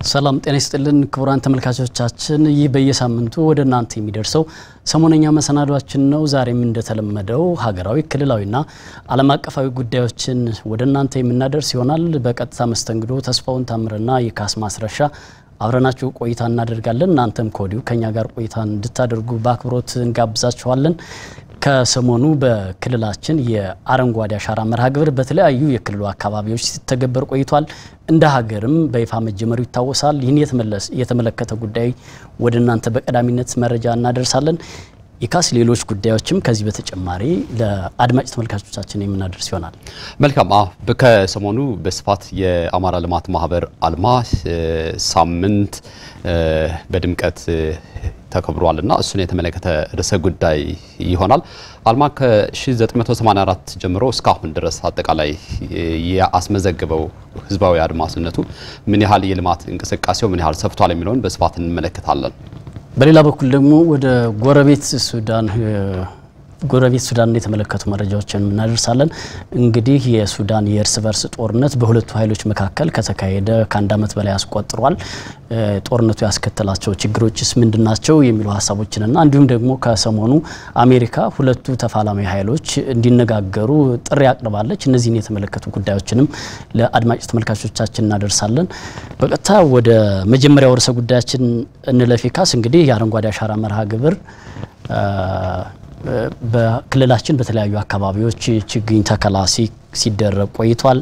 ሰላም ጤና ይስጥልን ክቡራን ተመልካቾቻችን፣ ይህ በየሳምንቱ ወደ እናንተ የሚደርሰው ሰሞነኛ መሰናዷችን ነው። ዛሬም እንደተለመደው ሀገራዊ፣ ክልላዊና ዓለም አቀፋዊ ጉዳዮችን ወደ እናንተ የምናደርስ ይሆናል። በቀጥታ መስተንግዶ ተስፋውን ታምርና የካስ ማስረሻ አብረናችሁ ቆይታ እናደርጋለን። እናንተም ከወዲሁ ከኛ ጋር ቆይታ እንድታደርጉ በአክብሮት እንጋብዛችኋለን። ከሰሞኑ በክልላችን የአረንጓዴ አሻራ መርሃ ግብር በተለያዩ የክልሉ አካባቢዎች ሲተገበር ቆይቷል። እንደ ሀገርም በይፋ መጀመሩ ይታወሳል። ይህን የተመለከተ ጉዳይ ወደ እናንተ በቀዳሚነት መረጃ እናደርሳለን። የካስ ሌሎች ጉዳዮችም ከዚህ በተጨማሪ ለአድማጭ ተመልካቾቻችን የምናደርስ ይሆናል። መልካም። ከሰሞኑ በስፋት የአማራ ልማት ማህበር አልማ ሳምንት በድምቀት ተከብሯል እና እሱን የተመለከተ ርዕሰ ጉዳይ ይሆናል። አልማ ከ1984 ጀምሮ እስካሁን ድረስ አጠቃላይ ያስመዘግበው ህዝባዊ አድማስነቱ ምን ያህል የልማት እንቅስቃሴው ምን ያህል ሰፍቷል የሚለውን በስፋት እንመለከታለን። በሌላ በኩል ደግሞ ወደ ጎረቤት ሱዳን ጎረቤት ሱዳንን የተመለከቱ መረጃዎችን እናደርሳለን። እንግዲህ የሱዳን የእርስ በርስ ጦርነት በሁለቱ ኃይሎች መካከል ከተካሄደ ከአንድ ዓመት በላይ አስቆጥሯል። ጦርነቱ ያስከተላቸው ችግሮችስ ምንድን ናቸው የሚሉ ሀሳቦችንና እንዲሁም ደግሞ ከሰሞኑ አሜሪካ ሁለቱ ተፋላሚ ኃይሎች እንዲነጋገሩ ጥሪ አቅርባለች። እነዚህን የተመለከቱ ጉዳዮችንም ለአድማጭ ተመልካቾቻችን እናደርሳለን። በቀጥታ ወደ መጀመሪያው ርዕሰ ጉዳያችን እንለፊካስ እንግዲህ የአረንጓዴ አሻራ መርሃ ግብር በክልላችን በተለያዩ አካባቢዎች ችግኝ ተከላ ሲደረግ ቆይቷል።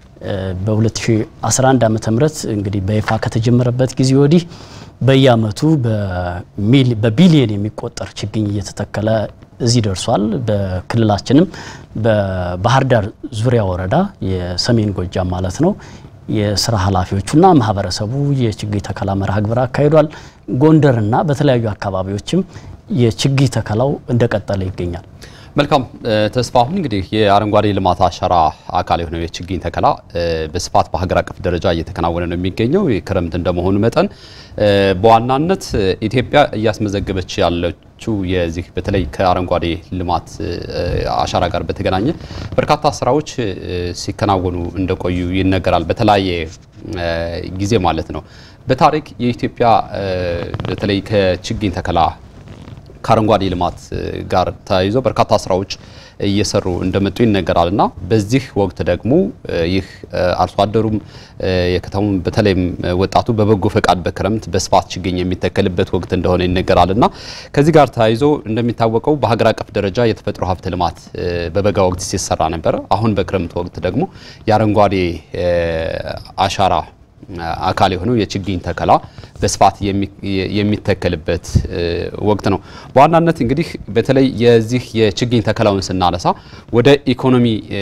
በ2011 ዓ ም እንግዲህ በይፋ ከተጀመረበት ጊዜ ወዲህ በየአመቱ በቢሊየን የሚቆጠር ችግኝ እየተተከለ እዚህ ደርሷል። በክልላችንም በባህር ዳር ዙሪያ ወረዳ የሰሜን ጎጃም ማለት ነው የስራ ኃላፊዎቹና ማህበረሰቡ የችግኝ ተከላ መርሃ ግብር አካሂዷል። ጎንደርና በተለያዩ አካባቢዎችም የችግኝ ተከላው እንደቀጠለ ይገኛል። መልካም ተስፋሁን እንግዲህ የአረንጓዴ ልማት አሻራ አካል የሆነው የችግኝ ተከላ በስፋት በሀገር አቀፍ ደረጃ እየተከናወነ ነው የሚገኘው። ክረምት እንደመሆኑ መጠን በዋናነት ኢትዮጵያ እያስመዘገበች ያለችው የዚህ በተለይ ከአረንጓዴ ልማት አሻራ ጋር በተገናኘ በርካታ ስራዎች ሲከናወኑ እንደቆዩ ይነገራል። በተለያየ ጊዜ ማለት ነው። በታሪክ የኢትዮጵያ በተለይ ከችግኝ ተከላ ከአረንጓዴ ልማት ጋር ተያይዞ በርካታ ስራዎች እየሰሩ እንደመጡ ይነገራል እና በዚህ ወቅት ደግሞ ይህ አርሶ አደሩም የከተሙም በተለይም ወጣቱ በበጎ ፈቃድ በክረምት በስፋት ችግኝ የሚተከልበት ወቅት እንደሆነ ይነገራል እና ከዚህ ጋር ተያይዞ እንደሚታወቀው በሀገር አቀፍ ደረጃ የተፈጥሮ ሀብት ልማት በበጋ ወቅት ሲሰራ ነበር። አሁን በክረምት ወቅት ደግሞ የአረንጓዴ አሻራ አካል የሆነው የችግኝ ተከላ በስፋት የሚተከልበት ወቅት ነው። በዋናነት እንግዲህ በተለይ የዚህ የችግኝ ተከላውን ስናነሳ ወደ ኢኮኖሚ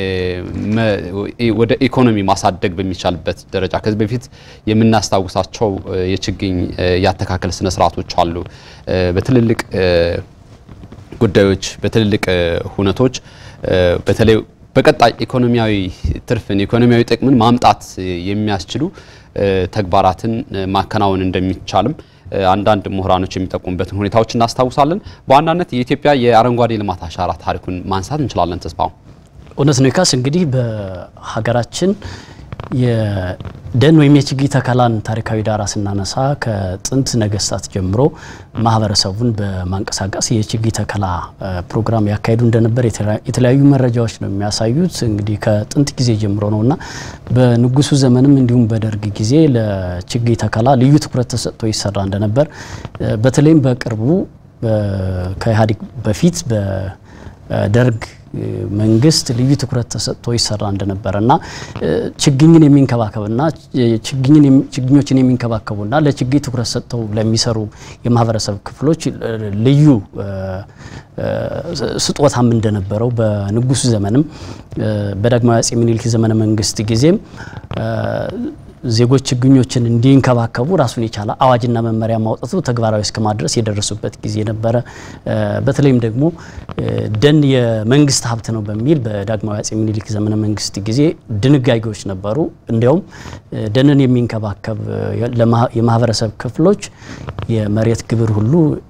ወደ ኢኮኖሚ ማሳደግ በሚቻልበት ደረጃ ከዚህ በፊት የምናስታውሳቸው የችግኝ ያተካከል ስነ ስርዓቶች አሉ። በትልልቅ ጉዳዮች፣ በትልልቅ ሁነቶች በተለይ በቀጣይ ኢኮኖሚያዊ ትርፍን ኢኮኖሚያዊ ጥቅምን ማምጣት የሚያስችሉ ተግባራትን ማከናወን እንደሚቻልም አንዳንድ ምሁራኖች የሚጠቁሙበትን ሁኔታዎች እናስታውሳለን። በዋናነት የኢትዮጵያ የአረንጓዴ ልማት አሻራ ታሪኩን ማንሳት እንችላለን። ተስፋው እውነት ነው። ካስ እንግዲህ በሀገራችን የደን ወይም የችግኝ ተከላን ታሪካዊ ዳራ ስናነሳ ከጥንት ነገስታት ጀምሮ ማህበረሰቡን በማንቀሳቀስ የችግኝ ተከላ ፕሮግራም ያካሄዱ እንደነበር የተለያዩ መረጃዎች ነው የሚያሳዩት። እንግዲህ ከጥንት ጊዜ ጀምሮ ነው እና በንጉሱ ዘመንም እንዲሁም በደርግ ጊዜ ለችግኝ ተከላ ልዩ ትኩረት ተሰጥቶ ይሰራ እንደነበር በተለይም በቅርቡ ከኢህአዴግ በፊት በደርግ መንግስት ልዩ ትኩረት ተሰጥቶ ይሰራ እንደነበረ እና ችግኝን የሚንከባከብና ችግኞችን የሚንከባከቡና ለችግኝ ትኩረት ሰጥተው ለሚሰሩ የማህበረሰብ ክፍሎች ልዩ ስጦታም እንደነበረው በንጉሱ ዘመንም በዳግማዊ አፄ ምኒልክ ዘመነ መንግስት ጊዜም ዜጎች ችግኞችን እንዲንከባከቡ ራሱን የቻለ አዋጅና መመሪያ ማውጣቱ ተግባራዊ እስከ ማድረስ የደረሱበት ጊዜ ነበረ። በተለይም ደግሞ ደን የመንግስት ሀብት ነው በሚል በዳግማዊ አፄ ምኒልክ ዘመነ መንግስት ጊዜ ድንጋጌዎች ነበሩ። እንዲያውም ደንን የሚንከባከብ የማህበረሰብ ክፍሎች የመሬት ግብር ሁሉ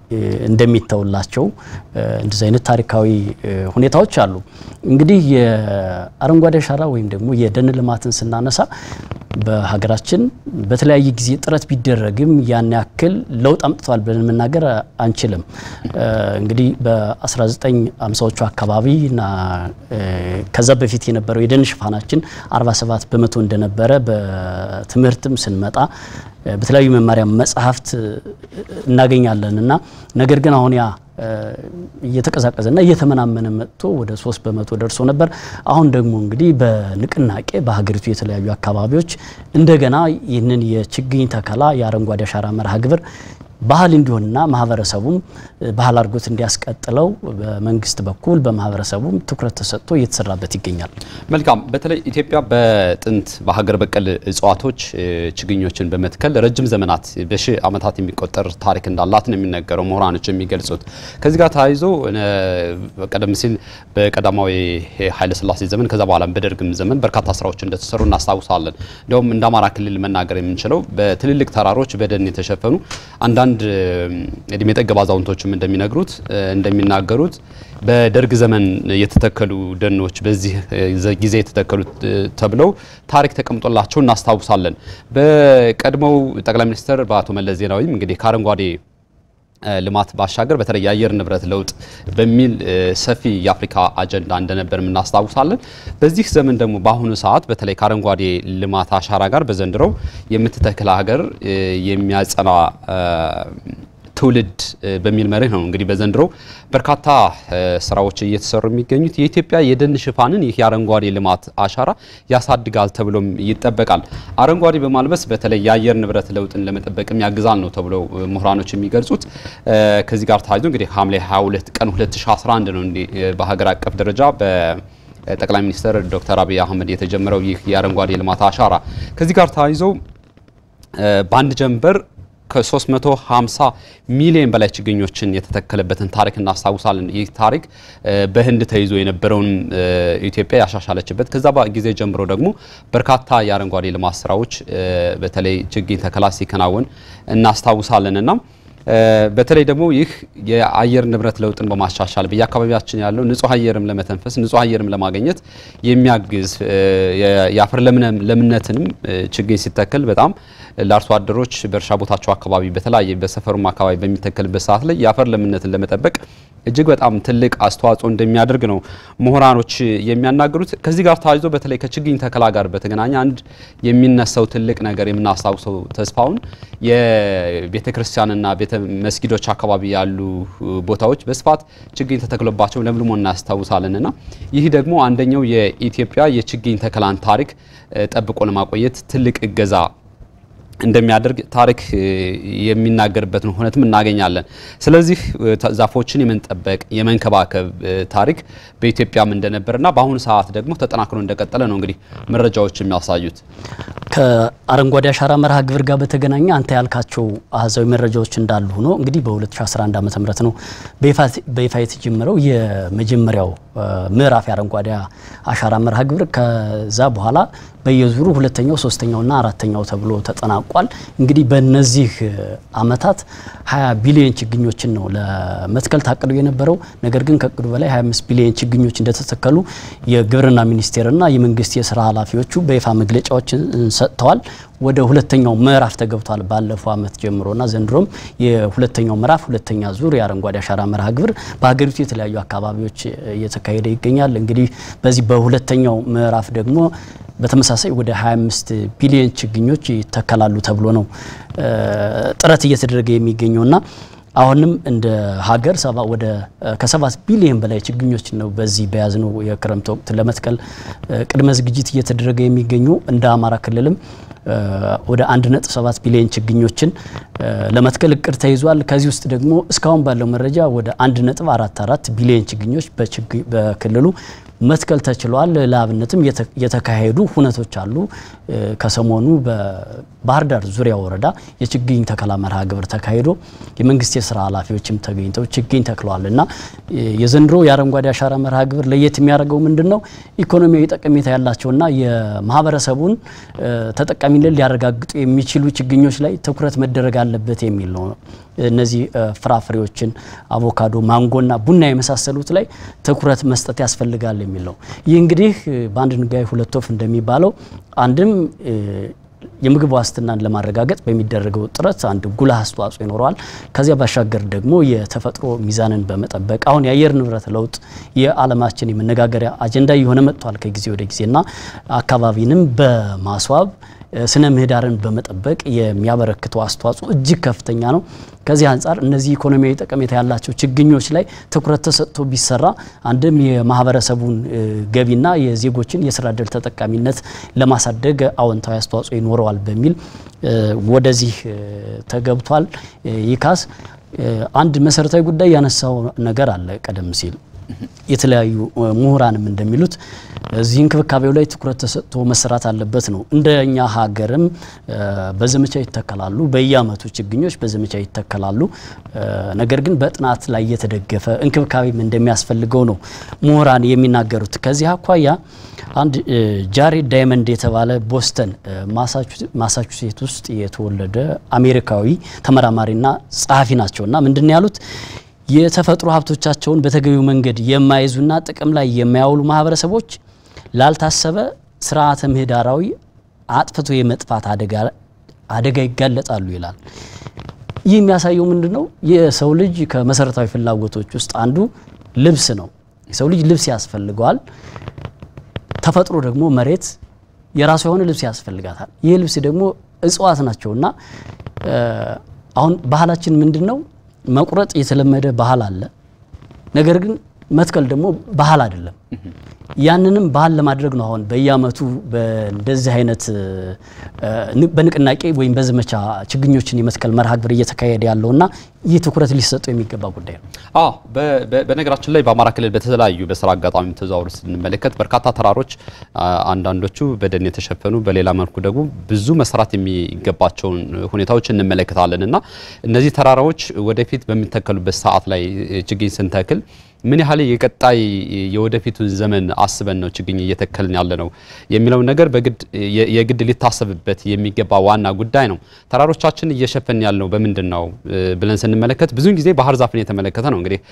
እንደሚተውላቸው እንደዚህ አይነት ታሪካዊ ሁኔታዎች አሉ። እንግዲህ የአረንጓዴ አሻራ ወይም ደግሞ የደን ልማትን ስናነሳ በሀገራችን በተለያየ ጊዜ ጥረት ቢደረግም ያን ያክል ለውጥ አምጥቷል ብለን መናገር አንችልም። እንግዲህ በ1950ዎቹ አካባቢ እና ከዛ በፊት የነበረው የደን ሽፋናችን 47 በመቶ እንደነበረ በትምህርትም ስንመጣ በተለያዩ መማሪያ መጽሐፍት እናገኛለን እና ነገር ግን አሁን ያ እየተቀዛቀዘና እየተመናመነ መጥቶ ወደ ሶስት በመቶ ደርሶ ነበር። አሁን ደግሞ እንግዲህ በንቅናቄ በሀገሪቱ የተለያዩ አካባቢዎች እንደገና ይህንን የችግኝ ተከላ የአረንጓዴ አሻራ መርሃ ግብር ባህል እንዲሆንና ማህበረሰቡም ባህል አድርጎት እንዲያስቀጥለው በመንግስት በኩል በማህበረሰቡም ትኩረት ተሰጥቶ እየተሰራበት ይገኛል። መልካም። በተለይ ኢትዮጵያ በጥንት በሀገር በቀል እጽዋቶች ችግኞችን በመትከል ረጅም ዘመናት በሺህ ዓመታት የሚቆጠር ታሪክ እንዳላት ነው የሚነገረው ምሁራኖች የሚገልጹት። ከዚህ ጋር ተያይዞ ቀደም ሲል በቀዳማዊ ኃይለሥላሴ ዘመን ከዛ በኋላ በደርግም ዘመን በርካታ ስራዎች እንደተሰሩ እናስታውሳለን። እንዲሁም እንደ አማራ ክልል መናገር የምንችለው በትልልቅ ተራሮች በደን የተሸፈኑ አንዳንድ እድሜ ጠገብ አዛውንቶችም እንደሚነግሩት እንደሚናገሩት በደርግ ዘመን የተተከሉ ደኖች በዚህ ጊዜ የተተከሉ ተብለው ታሪክ ተቀምጦላቸው እናስታውሳለን። በቀድሞው ጠቅላይ ሚኒስትር በአቶ መለስ ዜናዊም እንግዲህ ከአረንጓዴ ልማት ባሻገር በተለይ የአየር ንብረት ለውጥ በሚል ሰፊ የአፍሪካ አጀንዳ እንደነበር እናስታውሳለን። በዚህ ዘመን ደግሞ በአሁኑ ሰዓት በተለይ ከአረንጓዴ ልማት አሻራ ጋር በዘንድሮው የምትተክል ሀገር የሚያጸና ትውልድ በሚል መርህ ነው እንግዲህ በዘንድሮ በርካታ ስራዎች እየተሰሩ የሚገኙት። የኢትዮጵያ የደን ሽፋንን ይህ የአረንጓዴ ልማት አሻራ ያሳድጋል ተብሎም ይጠበቃል። አረንጓዴ በማልበስ በተለይ የአየር ንብረት ለውጥን ለመጠበቅም ያግዛል ነው ተብለው ምሁራኖች የሚገልጹት። ከዚህ ጋር ተያይዞ እንግዲህ ሐምሌ 22 ቀን 2011 ነው እንዲህ በሀገር አቀፍ ደረጃ በጠቅላይ ሚኒስትር ዶክተር አብይ አህመድ የተጀመረው ይህ የአረንጓዴ ልማት አሻራ ከዚህ ጋር ተያይዞ በአንድ ጀንበር ከ350 ሚሊዮን በላይ ችግኞችን የተተከለበትን ታሪክ እናስታውሳለን። ይህ ታሪክ በህንድ ተይዞ የነበረውን ኢትዮጵያ ያሻሻለችበት ከዛ ጊዜ ጀምሮ ደግሞ በርካታ የአረንጓዴ ልማት ስራዎች በተለይ ችግኝ ተከላ ሲከናወን እናስታውሳለን እና በተለይ ደግሞ ይህ የአየር ንብረት ለውጥን በማሻሻል በየአካባቢያችን ያለው ንጹህ አየርም ለመተንፈስ ንጹህ አየርም ለማግኘት የሚያግዝ የአፈር ለምነትንም ችግኝ ሲተከል በጣም ለአርሶ አደሮች በእርሻ ቦታቸው አካባቢ በተለያየ በሰፈሩም አካባቢ በሚተከልበት ሰዓት ላይ የአፈር ለምነትን ለመጠበቅ እጅግ በጣም ትልቅ አስተዋጽኦ እንደሚያደርግ ነው ምሁራኖች የሚያናገሩት። ከዚህ ጋር ተያይዞ በተለይ ከችግኝ ተከላ ጋር በተገናኘ አንድ የሚነሳው ትልቅ ነገር የምናስታውሰው ተስፋውን የቤተ ክርስቲያንና ቤተ መስጊዶች አካባቢ ያሉ ቦታዎች በስፋት ችግኝ ተተክሎባቸው ለምልሞ እናስታውሳለን እና ይህ ደግሞ አንደኛው የኢትዮጵያ የችግኝ ተከላን ታሪክ ጠብቆ ለማቆየት ትልቅ እገዛ እንደሚያደርግ ታሪክ የሚናገርበትን ሁነትም እናገኛለን። ስለዚህ ዛፎችን የመንጠበቅ የመንከባከብ ታሪክ በኢትዮጵያም እንደነበርና በአሁኑ ሰዓት ደግሞ ተጠናክሮ እንደቀጠለ ነው እንግዲህ መረጃዎች የሚያሳዩት። ከአረንጓዴ አሻራ መርሃ ግብር ጋር በተገናኘ አንተ ያልካቸው አሃዛዊ መረጃዎች እንዳሉ ሆኖ እንግዲህ በ2011 ዓ ም ነው በይፋ የተጀመረው የመጀመሪያው ምዕራፍ የአረንጓዴ አሻራ መርሃ ግብር ከዛ በኋላ በየዙሩ ሁለተኛው ሶስተኛውና አራተኛው ተብሎ ተጠናቋል። እንግዲህ በእነዚህ አመታት 20 ቢሊዮን ችግኞችን ነው ለመትከል ታቅዶ የነበረው። ነገር ግን ከእቅዱ በላይ 25 ቢሊዮን ችግኞች እንደተተከሉ የግብርና ሚኒስቴርና የመንግስት የስራ ኃላፊዎቹ በይፋ መግለጫዎችን ሰጥተዋል። ወደ ሁለተኛው ምዕራፍ ተገብቷል። ባለፈው አመት ጀምሮና ዘንድሮም የሁለተኛው ምዕራፍ ሁለተኛ ዙር የአረንጓዴ አሻራ መርሃ ግብር በሀገሪቱ የተለያዩ አካባቢዎች እየተካሄደ ይገኛል። እንግዲህ በዚህ በሁለተኛው ምዕራፍ ደግሞ በተመሳሳይ ወደ 25 ቢሊዮን ችግኞች ይተከላሉ ተብሎ ነው ጥረት እየተደረገ የሚገኘውና አሁንም እንደ ሀገር ሰባ ወደ ከሰባት ቢሊዮን በላይ ችግኞች ነው በዚህ በያዝነው የክረምት ወቅት ለመትከል ቅድመ ዝግጅት እየተደረገ የሚገኙ እንደ አማራ ክልልም ወደ 1.7 ቢሊዮን ችግኞችን ለመትከል እቅድ ተይዟል። ከዚህ ውስጥ ደግሞ እስካሁን ባለው መረጃ ወደ 1.44 ቢሊዮን ችግኞች በክልሉ መትከል ተችሏል። ለአብነትም የተካሄዱ ሁነቶች አሉ። ከሰሞኑ በባህር ዳር ዙሪያ ወረዳ የችግኝ ተከላ መርሃ ግብር ተካሂዶ የመንግስት የስራ ኃላፊዎችም ተገኝተው ችግኝ ተክለዋል እና የዘንድሮ የአረንጓዴ አሻራ መርሃ ግብር ለየት የሚያደርገው ምንድን ነው? ኢኮኖሚያዊ ጠቀሜታ ያላቸውና የማህበረሰቡን ተጠቃሚነት ሊያረጋግጡ የሚችሉ ችግኞች ላይ ትኩረት መደረግ አለበት የሚል ነው። እነዚህ ፍራፍሬዎችን አቮካዶ፣ ማንጎና ቡና የመሳሰሉት ላይ ትኩረት መስጠት ያስፈልጋል የሚል ነው። ይህ እንግዲህ በአንድ ድንጋይ ሁለት ወፍ እንደሚባለው አንድም የምግብ ዋስትናን ለማረጋገጥ በሚደረገው ጥረት አንድ ጉልህ አስተዋጽኦ ይኖረዋል። ከዚያ ባሻገር ደግሞ የተፈጥሮ ሚዛንን በመጠበቅ አሁን የአየር ንብረት ለውጥ የዓለማችን የመነጋገሪያ አጀንዳ እየሆነ መጥቷል ከጊዜ ወደ ጊዜና አካባቢንም በማስዋብ ስነ ምህዳርን በመጠበቅ የሚያበረክተው አስተዋጽኦ እጅግ ከፍተኛ ነው። ከዚህ አንጻር እነዚህ ኢኮኖሚያዊ ጠቀሜታ ያላቸው ችግኞች ላይ ትኩረት ተሰጥቶ ቢሰራ አንድም የማህበረሰቡን ገቢና የዜጎችን የስራ ዕድል ተጠቃሚነት ለማሳደግ አዎንታዊ አስተዋጽኦ ይኖረዋል በሚል ወደዚህ ተገብቷል። ይካስ አንድ መሰረታዊ ጉዳይ ያነሳው ነገር አለ ቀደም ሲል የተለያዩ ምሁራንም እንደሚሉት እዚህ እንክብካቤው ላይ ትኩረት ተሰጥቶ መሰራት አለበት ነው። እንደኛ ሀገርም በዘመቻ ይተከላሉ፣ በየአመቱ ችግኞች በዘመቻ ይተከላሉ። ነገር ግን በጥናት ላይ የተደገፈ እንክብካቤም እንደሚያስፈልገው ነው ምሁራን የሚናገሩት። ከዚህ አኳያ አንድ ጃሬድ ዳይመንድ የተባለ ቦስተን ማሳቹሴት ውስጥ የተወለደ አሜሪካዊ ተመራማሪና ጸሐፊ ናቸውና ምንድን ያሉት የተፈጥሮ ሀብቶቻቸውን በተገቢው መንገድ የማይዙና ጥቅም ላይ የማያውሉ ማህበረሰቦች ላልታሰበ ስርዓተ ምህዳራዊ አጥፍቶ የመጥፋት አደጋ ይጋለጣሉ ይላል። ይህ የሚያሳየው ምንድን ነው? የሰው ልጅ ከመሰረታዊ ፍላጎቶች ውስጥ አንዱ ልብስ ነው። የሰው ልጅ ልብስ ያስፈልገዋል። ተፈጥሮ ደግሞ መሬት የራሱ የሆነ ልብስ ያስፈልጋታል። ይህ ልብስ ደግሞ እጽዋት ናቸውና አሁን ባህላችን ምንድን ነው? መቁረጥ የተለመደ ባህል አለ። ነገር ግን መትከል ደግሞ ባህል አይደለም። ያንንም ባህል ለማድረግ ነው አሁን በየአመቱ በእንደዚህ አይነት በንቅናቄ ወይም በዘመቻ ችግኞችን የመትከል መርሃ ግብር እየተካሄደ ያለውና ይህ ትኩረት ሊሰጠው የሚገባ ጉዳይ ነው። አዎ በነገራችን ላይ በአማራ ክልል በተለያዩ በስራ አጋጣሚ ተዘዋውር ስንመለከት በርካታ ተራሮች አንዳንዶቹ በደን የተሸፈኑ በሌላ መልኩ ደግሞ ብዙ መስራት የሚገባቸውን ሁኔታዎች እንመለከታለን እና እነዚህ ተራራዎች ወደፊት በሚተከሉበት ሰዓት ላይ ችግኝ ስንተክል ምን ያህል የቀጣይ የወደፊቱን ዘመን አስበን ነው ችግኝ እየተከልን ያለ ነው የሚለውን ነገር በግድ የግድ ሊታሰብበት የሚገባ ዋና ጉዳይ ነው። ተራሮቻችን እየሸፈን ያልነው በምንድን ነው ብለን ስንመለከት ብዙውን ጊዜ ባህር ዛፍን የተመለከተ ነው። እንግዲህ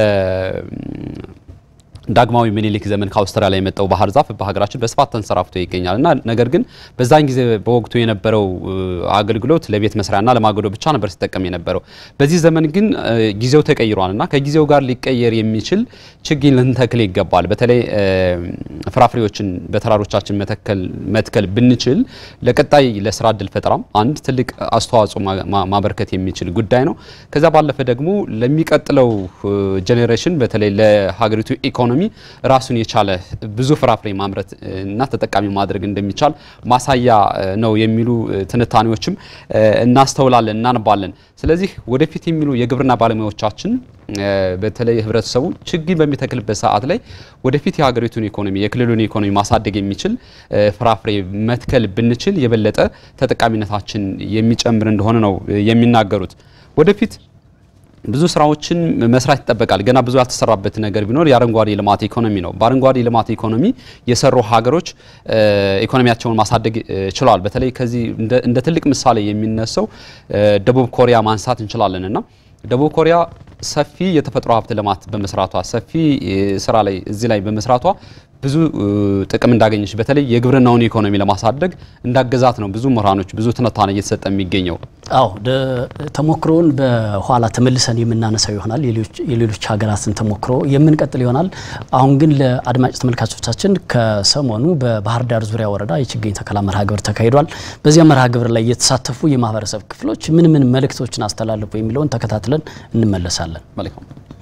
ዳግማዊ ምኒልክ ዘመን ከአውስትራሊያ የመጣው ባህር ዛፍ በሀገራችን በስፋት ተንሰራፍቶ ይገኛል እና ነገር ግን በዛን ጊዜ በወቅቱ የነበረው አገልግሎት ለቤት መስሪያና ለማገዶ ብቻ ነበር ሲጠቀም የነበረው። በዚህ ዘመን ግን ጊዜው ተቀይሯል እና ከጊዜው ጋር ሊቀየር የሚችል ችግኝ ልንተክል ይገባል። በተለይ ፍራፍሬዎችን በተራሮቻችን መትከል ብንችል ለቀጣይ ለስራ እድል ፈጠራም አንድ ትልቅ አስተዋጽኦ ማበርከት የሚችል ጉዳይ ነው። ከዛ ባለፈ ደግሞ ለሚቀጥለው ጄኔሬሽን በተለይ ለሀገሪቱ ኢኮኖሚ ራሱን የቻለ ብዙ ፍራፍሬ ማምረት እና ተጠቃሚ ማድረግ እንደሚቻል ማሳያ ነው የሚሉ ትንታኔዎችም እናስተውላለን፣ እናነባለን። ስለዚህ ወደፊት የሚሉ የግብርና ባለሙያዎቻችን በተለይ ህብረተሰቡ ችግኝ በሚተክልበት ሰዓት ላይ ወደፊት የሀገሪቱን ኢኮኖሚ የክልሉን ኢኮኖሚ ማሳደግ የሚችል ፍራፍሬ መትከል ብንችል የበለጠ ተጠቃሚነታችን የሚጨምር እንደሆነ ነው የሚናገሩት። ወደፊት ብዙ ስራዎችን መስራት ይጠበቃል። ገና ብዙ ያልተሰራበት ነገር ቢኖር የአረንጓዴ ልማት ኢኮኖሚ ነው። በአረንጓዴ ልማት ኢኮኖሚ የሰሩ ሀገሮች ኢኮኖሚያቸውን ማሳደግ ችለዋል። በተለይ ከዚህ እንደ ትልቅ ምሳሌ የሚነሳው ደቡብ ኮሪያ ማንሳት እንችላለን እና ደቡብ ኮሪያ ሰፊ የተፈጥሮ ሀብት ልማት በመስራቷ ሰፊ ስራ ላይ እዚህ ላይ በመስራቷ ብዙ ጥቅም እንዳገኘች በተለይ የግብርናውን ኢኮኖሚ ለማሳደግ እንዳገዛት ነው ብዙ ምሁራኖች ብዙ ትንታኔ እየተሰጠ የሚገኘው። አዎ ተሞክሮውን በኋላ ተመልሰን የምናነሳው ይሆናል። የሌሎች ሀገራትን ተሞክሮ የምንቀጥል ይሆናል። አሁን ግን ለአድማጭ ተመልካቾቻችን ከሰሞኑ በባህር ዳር ዙሪያ ወረዳ የችግኝ ተከላ መርሃ ግብር ተካሂዷል። በዚያ መርሃ ግብር ላይ የተሳተፉ የማህበረሰብ ክፍሎች ምን ምን መልእክቶችን አስተላለፉ የሚለውን ተከታትለን እንመለሳለን። መልካም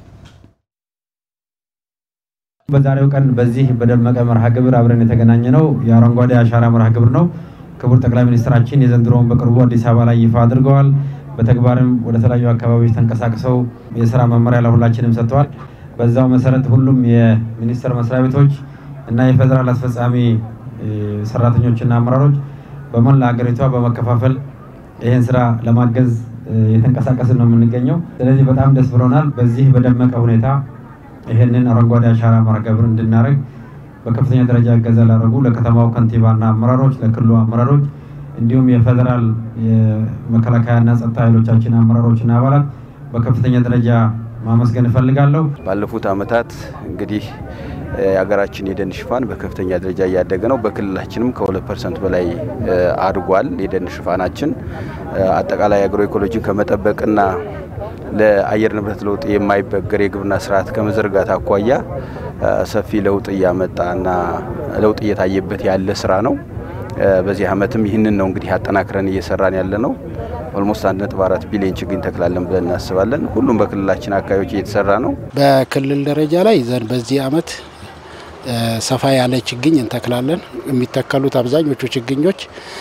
በዛሬው ቀን በዚህ በደመቀ መርሃ ግብር አብረን የተገናኘ ነው የአረንጓዴ አሻራ መርሃ ግብር ነው። ክቡር ጠቅላይ ሚኒስትራችን የዘንድሮውን በቅርቡ አዲስ አበባ ላይ ይፋ አድርገዋል። በተግባርም ወደ ተለያዩ አካባቢዎች ተንቀሳቅሰው የስራ መመሪያ ለሁላችንም ሰጥተዋል። በዛው መሰረት ሁሉም የሚኒስቴር መስሪያ ቤቶች እና የፌዴራል አስፈጻሚ ሰራተኞችና አመራሮች በመላ ሀገሪቷ በመከፋፈል ይህን ስራ ለማገዝ የተንቀሳቀስን ነው የምንገኘው። ስለዚህ በጣም ደስ ብሎናል። በዚህ በደመቀ ሁኔታ ይህንን አረንጓዴ አሻራ መርሃ ግብር እንድናደርግ በከፍተኛ ደረጃ እገዛ ላደረጉ ለከተማው ከንቲባና አመራሮች፣ ለክልሉ አመራሮች እንዲሁም የፌዴራል የመከላከያና ጸጥታ ኃይሎቻችን አመራሮችና አባላት በከፍተኛ ደረጃ ማመስገን እፈልጋለሁ። ባለፉት ዓመታት እንግዲህ የሀገራችን የደን ሽፋን በከፍተኛ ደረጃ እያደገ ነው። በክልላችንም ከሁለት ፐርሰንት በላይ አድጓል የደን ሽፋናችን። አጠቃላይ አግሮ ኢኮሎጂን ከመጠበቅና ለአየር ንብረት ለውጥ የማይበገር የግብርና ስርዓት ከመዘርጋት አኳያ ሰፊ ለውጥ እያመጣና ለውጥ እየታየበት ያለ ስራ ነው። በዚህ ዓመትም ይህንን ነው እንግዲህ አጠናክረን እየሰራን ያለ ነው። ኦልሞስት 1.4 ቢሊዮን ችግኝ ተክላለን ብለን እናስባለን። ሁሉም በክልላችን አካባቢዎች እየተሰራ ነው። በክልል ደረጃ ላይ ዘንድ በዚህ ዓመት ሰፋ ያለ ችግኝ እንተክላለን። የሚተከሉት አብዛኞቹ ችግኞች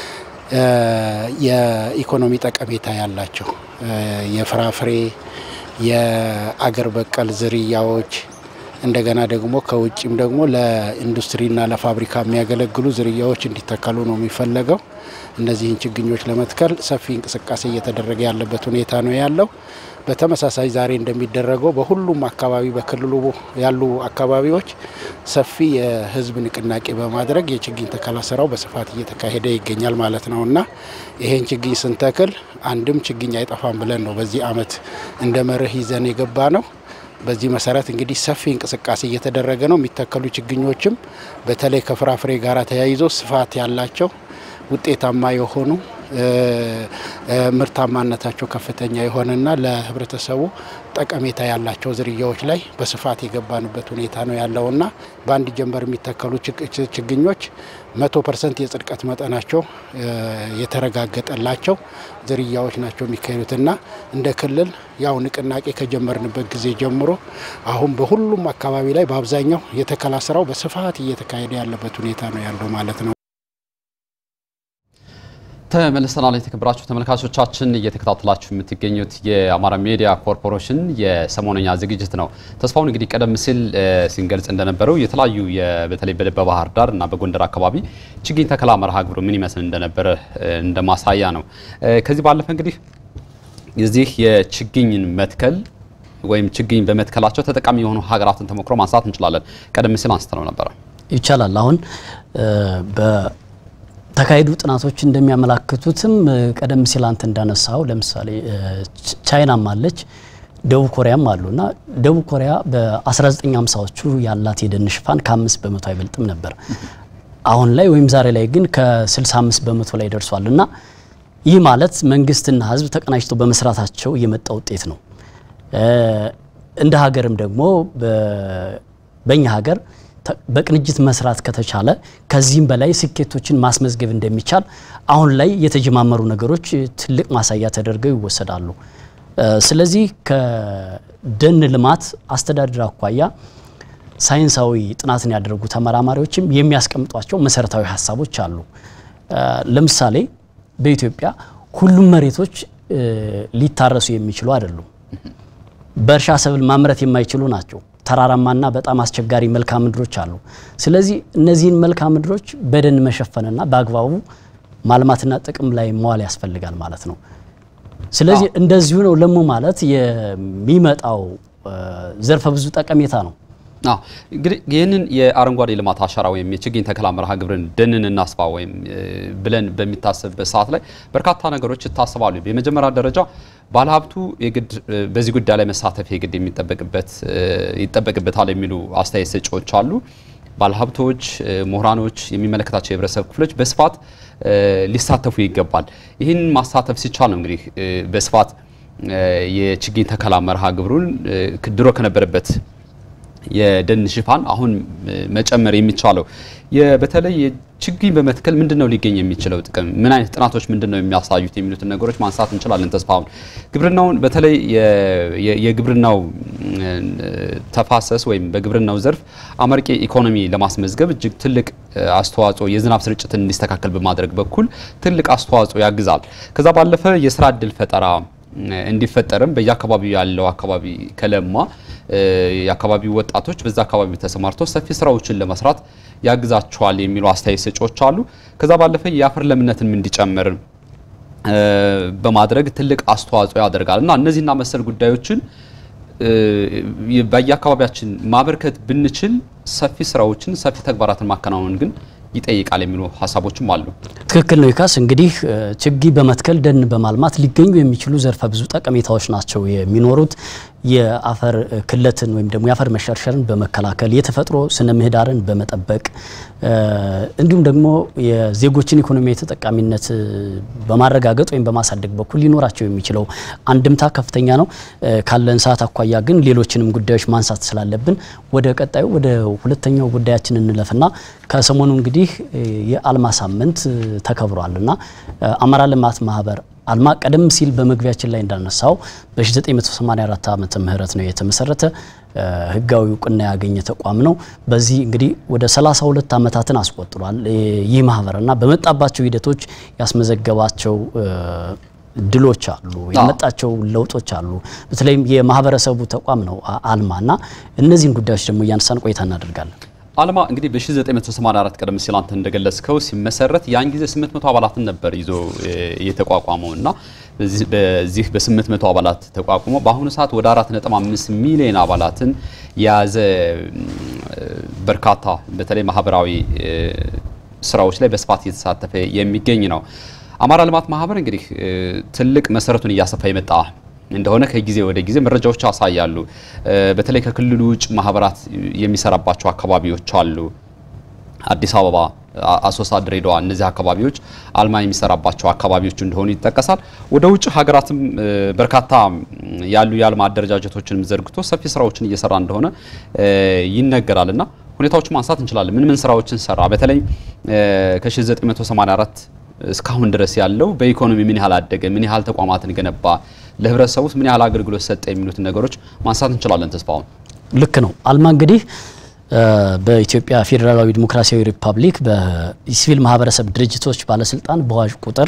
የኢኮኖሚ ጠቀሜታ ያላቸው የፍራፍሬ፣ የአገር በቀል ዝርያዎች እንደገና ደግሞ ከውጭም ደግሞ ለኢንዱስትሪና ለፋብሪካ የሚያገለግሉ ዝርያዎች እንዲተከሉ ነው የሚፈለገው። እነዚህን ችግኞች ለመትከል ሰፊ እንቅስቃሴ እየተደረገ ያለበት ሁኔታ ነው ያለው። በተመሳሳይ ዛሬ እንደሚደረገው በሁሉም አካባቢ በክልሉ ያሉ አካባቢዎች ሰፊ የሕዝብ ንቅናቄ በማድረግ የችግኝ ተከላ ስራው በስፋት እየተካሄደ ይገኛል ማለት ነው እና ይሄን ችግኝ ስንተክል አንድም ችግኝ አይጠፋም ብለን ነው በዚህ ዓመት እንደ መርህ ይዘን የገባ ነው። በዚህ መሰረት እንግዲህ ሰፊ እንቅስቃሴ እየተደረገ ነው። የሚተከሉ ችግኞችም በተለይ ከፍራፍሬ ጋር ተያይዞ ስፋት ያላቸው ውጤታማ የሆኑ ምርታማነታቸው ከፍተኛ የሆነና ለህብረተሰቡ ጠቀሜታ ያላቸው ዝርያዎች ላይ በስፋት የገባንበት ሁኔታ ነው ያለውና በአንድ ጀንበር የሚተከሉ ችግኞች መቶ ፐርሰንት የጽድቀት መጠናቸው የተረጋገጠላቸው ዝርያዎች ናቸው የሚካሄዱትና እንደ ክልል ያው ንቅናቄ ከጀመርንበት ጊዜ ጀምሮ አሁን በሁሉም አካባቢ ላይ በአብዛኛው የተከላ ስራው በስፋት እየተካሄደ ያለበት ሁኔታ ነው ያለው ማለት ነው። ተመልሰናል። የተከበራችሁ ተመልካቾቻችን እየተከታተላችሁ የምትገኙት የአማራ ሚዲያ ኮርፖሬሽን የሰሞነኛ ዝግጅት ነው። ተስፋውን እንግዲህ ቀደም ሲል ሲንገልጽ እንደነበረው የተለያዩ በተለይ በባህር ዳር እና በጎንደር አካባቢ ችግኝ ተከላ መርሃ ግብሩ ምን ይመስል እንደነበረ እንደ ማሳያ ነው። ከዚህ ባለፈ እንግዲህ የዚህ የችግኝን መትከል ወይም ችግኝ በመትከላቸው ተጠቃሚ የሆኑ ሀገራትን ተሞክሮ ማንሳት እንችላለን። ቀደም ሲል አንስተነው ነበረ። ይቻላል አሁን ተካሄዱ ጥናቶች እንደሚያመላክቱትም ቀደም ሲል አንተ እንዳነሳው ለምሳሌ ቻይናም አለች ደቡብ ኮሪያም አሉ እና ደቡብ ኮሪያ በ1950ዎቹ ያላት የደን ሽፋን ከአምስት በመቶ አይበልጥም ነበር። አሁን ላይ ወይም ዛሬ ላይ ግን ከ65 በመቶ ላይ ደርሷል እና ይህ ማለት መንግስትና ሕዝብ ተቀናጅተው በመስራታቸው የመጣ ውጤት ነው። እንደ ሀገርም ደግሞ በእኛ ሀገር በቅንጅት መስራት ከተቻለ ከዚህም በላይ ስኬቶችን ማስመዝገብ እንደሚቻል አሁን ላይ የተጀማመሩ ነገሮች ትልቅ ማሳያ ተደርገው ይወሰዳሉ። ስለዚህ ከደን ልማት አስተዳደር አኳያ ሳይንሳዊ ጥናትን ያደረጉ ተመራማሪዎችም የሚያስቀምጧቸው መሰረታዊ ሀሳቦች አሉ። ለምሳሌ በኢትዮጵያ ሁሉም መሬቶች ሊታረሱ የሚችሉ አይደሉም። በእርሻ ሰብል ማምረት የማይችሉ ናቸው። ተራራማና በጣም አስቸጋሪ መልክዓ ምድሮች አሉ። ስለዚህ እነዚህን መልክዓ ምድሮች በደን መሸፈንና በአግባቡ ማልማትና ጥቅም ላይ መዋል ያስፈልጋል ማለት ነው። ስለዚህ እንደዚሁ ነው ለሙ ማለት የሚመጣው ዘርፈ ብዙ ጠቀሜታ ነው። አዎ እንግዲህ ይህንን የአረንጓዴ ልማት አሻራ ወይም የችግኝ ተከላ መርሃ ግብርን ደንን እናስፋ ወይም ብለን በሚታሰብበት ሰዓት ላይ በርካታ ነገሮች ይታሰባሉ። የመጀመሪያ ደረጃ ባለሀብቱ የግድ በዚህ ጉዳይ ላይ መሳተፍ የግድ የሚጠበቅበት ይጠበቅበታል የሚሉ አስተያየት ሰጪዎች አሉ። ባለሀብቶች፣ ምሁራኖች፣ የሚመለከታቸው የህብረተሰብ ክፍሎች በስፋት ሊሳተፉ ይገባል። ይህን ማሳተፍ ሲቻል ነው እንግዲህ በስፋት የችግኝ ተከላ መርሃ ግብሩን ድሮ ከነበረበት የደን ሽፋን አሁን መጨመር የሚቻለው በተለይ ችግኝ በመትከል ምንድን ነው ሊገኝ የሚችለው ጥቅም፣ ምን አይነት ጥናቶች ምንድን ነው የሚያሳዩት የሚሉትን ነገሮች ማንሳት እንችላለን። ተስፋውን ግብርናውን በተለይ የግብርናው ተፋሰስ ወይም በግብርናው ዘርፍ አመርቂ ኢኮኖሚ ለማስመዝገብ እጅግ ትልቅ አስተዋጽኦ የዝናብ ስርጭትን እንዲስተካከል በማድረግ በኩል ትልቅ አስተዋጽኦ ያግዛል። ከዛ ባለፈ የስራ እድል ፈጠራ እንዲፈጠርም በየአካባቢው ያለው አካባቢ ከለማ የአካባቢው ወጣቶች በዛ አካባቢ ተሰማርተው ሰፊ ስራዎችን ለመስራት ያግዛቸዋል የሚሉ አስተያየት ሰጪዎች አሉ። ከዛ ባለፈ የአፈር ለምነትም እንዲጨምር በማድረግ ትልቅ አስተዋጽኦ ያደርጋል እና እነዚህና መሰል ጉዳዮችን በየአካባቢያችን ማበርከት ብንችል ሰፊ ስራዎችን ሰፊ ተግባራትን ማከናወን ግን ይጠይቃል የሚሉ ሀሳቦችም አሉ። ትክክል ነው ይካስ። እንግዲህ ችግኝ በመትከል ደን በማልማት ሊገኙ የሚችሉ ዘርፈ ብዙ ጠቀሜታዎች ናቸው የሚኖሩት። የአፈር ክለትን ወይም ደግሞ የአፈር መሸርሸርን በመከላከል የተፈጥሮ ስነ ምህዳርን በመጠበቅ እንዲሁም ደግሞ የዜጎችን ኢኮኖሚያዊ ተጠቃሚነት በማረጋገጥ ወይም በማሳደግ በኩል ሊኖራቸው የሚችለው አንድምታ ከፍተኛ ነው። ካለን ሰዓት አኳያ ግን ሌሎችንም ጉዳዮች ማንሳት ስላለብን ወደ ቀጣዩ ወደ ሁለተኛው ጉዳያችን እንለፍና ከሰሞኑ እንግዲህ የአልማ ሳምንት ተከብሯል እና አማራ ልማት ማህበር አልማ ቀደም ሲል በመግቢያችን ላይ እንዳነሳው በ1984 ዓመተ ምህረት ነው የተመሰረተ ህጋዊ እውቅና ያገኘ ተቋም ነው። በዚህ እንግዲህ ወደ 32 ዓመታትን አስቆጥሯል ይህ ማህበርና በመጣባቸው ሂደቶች ያስመዘገባቸው ድሎች አሉ፣ የመጣቸው ለውጦች አሉ። በተለይም የማህበረሰቡ ተቋም ነው አልማና እነዚህን ጉዳዮች ደግሞ እያነሳን ቆይታ እናደርጋለን። አልማ እንግዲህ በ1984 ቀደም ሲል አንተ እንደገለጽከው ሲመሰረት ያን ጊዜ 800 አባላትን ነበር ይዞ የተቋቋመው እና በዚህ በ800 አባላት ተቋቁሞ በአሁኑ ሰዓት ወደ 4.5 ሚሊዮን አባላትን የያዘ በርካታ በተለይ ማህበራዊ ስራዎች ላይ በስፋት እየተሳተፈ የሚገኝ ነው። አማራ ልማት ማህበር እንግዲህ ትልቅ መሰረቱን እያሰፋ የመጣ እንደሆነ ከጊዜ ወደ ጊዜ መረጃዎች ያሳያሉ። በተለይ ከክልሉ ውጭ ማህበራት የሚሰራባቸው አካባቢዎች አሉ። አዲስ አበባ፣ አሶሳ፣ ድሬዳዋ እነዚህ አካባቢዎች አልማ የሚሰራባቸው አካባቢዎች እንደሆኑ ይጠቀሳል። ወደ ውጭ ሀገራትም በርካታ ያሉ የአልማ አደረጃጀቶችንም ዘርግቶ ሰፊ ስራዎችን እየሰራ እንደሆነ ይነገራል እና ሁኔታዎች ማንሳት እንችላለን። ምን ምን ስራዎችን ሰራ? በተለይ ከ1984 እስካሁን ድረስ ያለው በኢኮኖሚ ምን ያህል አደገ፣ ምን ያህል ተቋማትን ገነባ፣ ለህብረተሰቡ ምን ያህል አገልግሎት ሰጠ የሚሉትን ነገሮች ማንሳት እንችላለን። ተስፋውን ልክ ነው። አልማ እንግዲህ በኢትዮጵያ ፌዴራላዊ ዲሞክራሲያዊ ሪፐብሊክ በሲቪል ማህበረሰብ ድርጅቶች ባለስልጣን በአዋጅ ቁጥር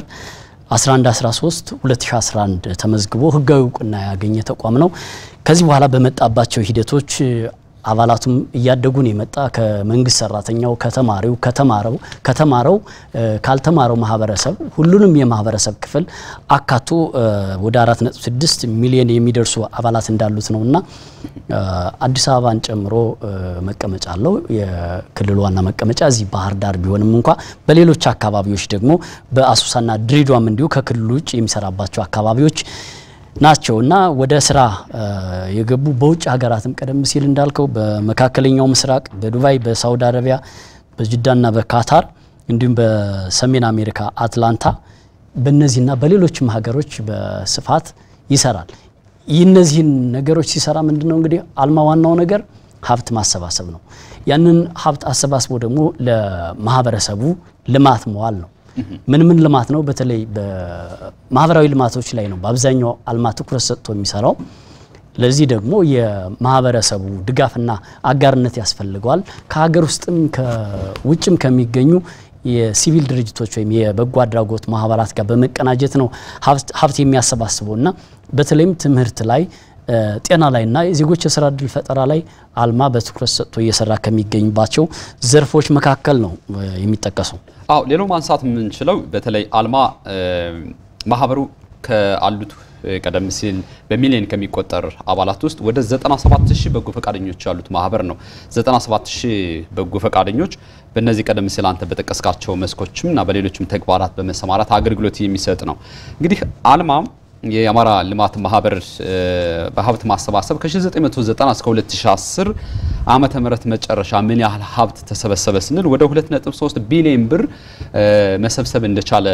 1113 2011 ተመዝግቦ ህጋዊ እውቅና ያገኘ ተቋም ነው። ከዚህ በኋላ በመጣባቸው ሂደቶች አባላቱም እያደጉን የመጣ ከመንግስት ሰራተኛው፣ ከተማሪው፣ ከተማረው ከተማረው ካልተማረው ማህበረሰብ ሁሉንም የማህበረሰብ ክፍል አካቶ ወደ 4.6 ሚሊዮን የሚደርሱ አባላት እንዳሉት ነው እና አዲስ አበባን ጨምሮ መቀመጫ አለው። የክልሉ ዋና መቀመጫ እዚህ ባህር ዳር ቢሆንም እንኳ በሌሎች አካባቢዎች ደግሞ በአሶሳና ድሬዳዋም እንዲሁ ከክልሉ ውጭ የሚሰራባቸው አካባቢዎች ናቸው እና ወደ ስራ የገቡ በውጭ ሀገራትም ቀደም ሲል እንዳልከው በመካከለኛው ምስራቅ፣ በዱባይ፣ በሳውዲ አረቢያ፣ በጅዳና በካታር እንዲሁም በሰሜን አሜሪካ አትላንታ በእነዚህና በሌሎችም ሀገሮች በስፋት ይሰራል። ይህ እነዚህን ነገሮች ሲሰራ ምንድን ነው እንግዲህ አልማ ዋናው ነገር ሀብት ማሰባሰብ ነው። ያንን ሀብት አሰባስቦ ደግሞ ለማህበረሰቡ ልማት መዋል ነው። ምን ምን ልማት ነው? በተለይ በማህበራዊ ልማቶች ላይ ነው በአብዛኛው አልማ ትኩረት ሰጥቶ የሚሰራው። ለዚህ ደግሞ የማህበረሰቡ ድጋፍና አጋርነት ያስፈልገዋል። ከሀገር ውስጥም ከውጭም ከሚገኙ የሲቪል ድርጅቶች ወይም የበጎ አድራጎት ማህበራት ጋር በመቀናጀት ነው ሀብት የሚያሰባስበው እና በተለይም ትምህርት ላይ ጤና ላይና የዜጎች የስራ እድል ፈጠራ ላይ አልማ በትኩረት ሰጥቶ እየሰራ ከሚገኝባቸው ዘርፎች መካከል ነው የሚጠቀሰው። አዎ ሌላው ማንሳት የምንችለው በተለይ አልማ ማህበሩ ከአሉት ቀደም ሲል በሚሊዮን ከሚቆጠር አባላት ውስጥ ወደ 97 ሺህ በጎ ፈቃደኞች ያሉት ማህበር ነው። 97 ሺህ በጎ ፈቃደኞች በእነዚህ ቀደም ሲል አንተ በጠቀስካቸው መስኮችም እና በሌሎችም ተግባራት በመሰማራት አገልግሎት የሚሰጥ ነው። እንግዲህ አልማ የአማራ ልማት ማህበር በሀብት ማሰባሰብ ከ1990 እስከ 2010 ዓመተ ምህረት መጨረሻ ምን ያህል ሀብት ተሰበሰበ ስንል ወደ 2.3 ቢሊዮን ብር መሰብሰብ እንደቻለ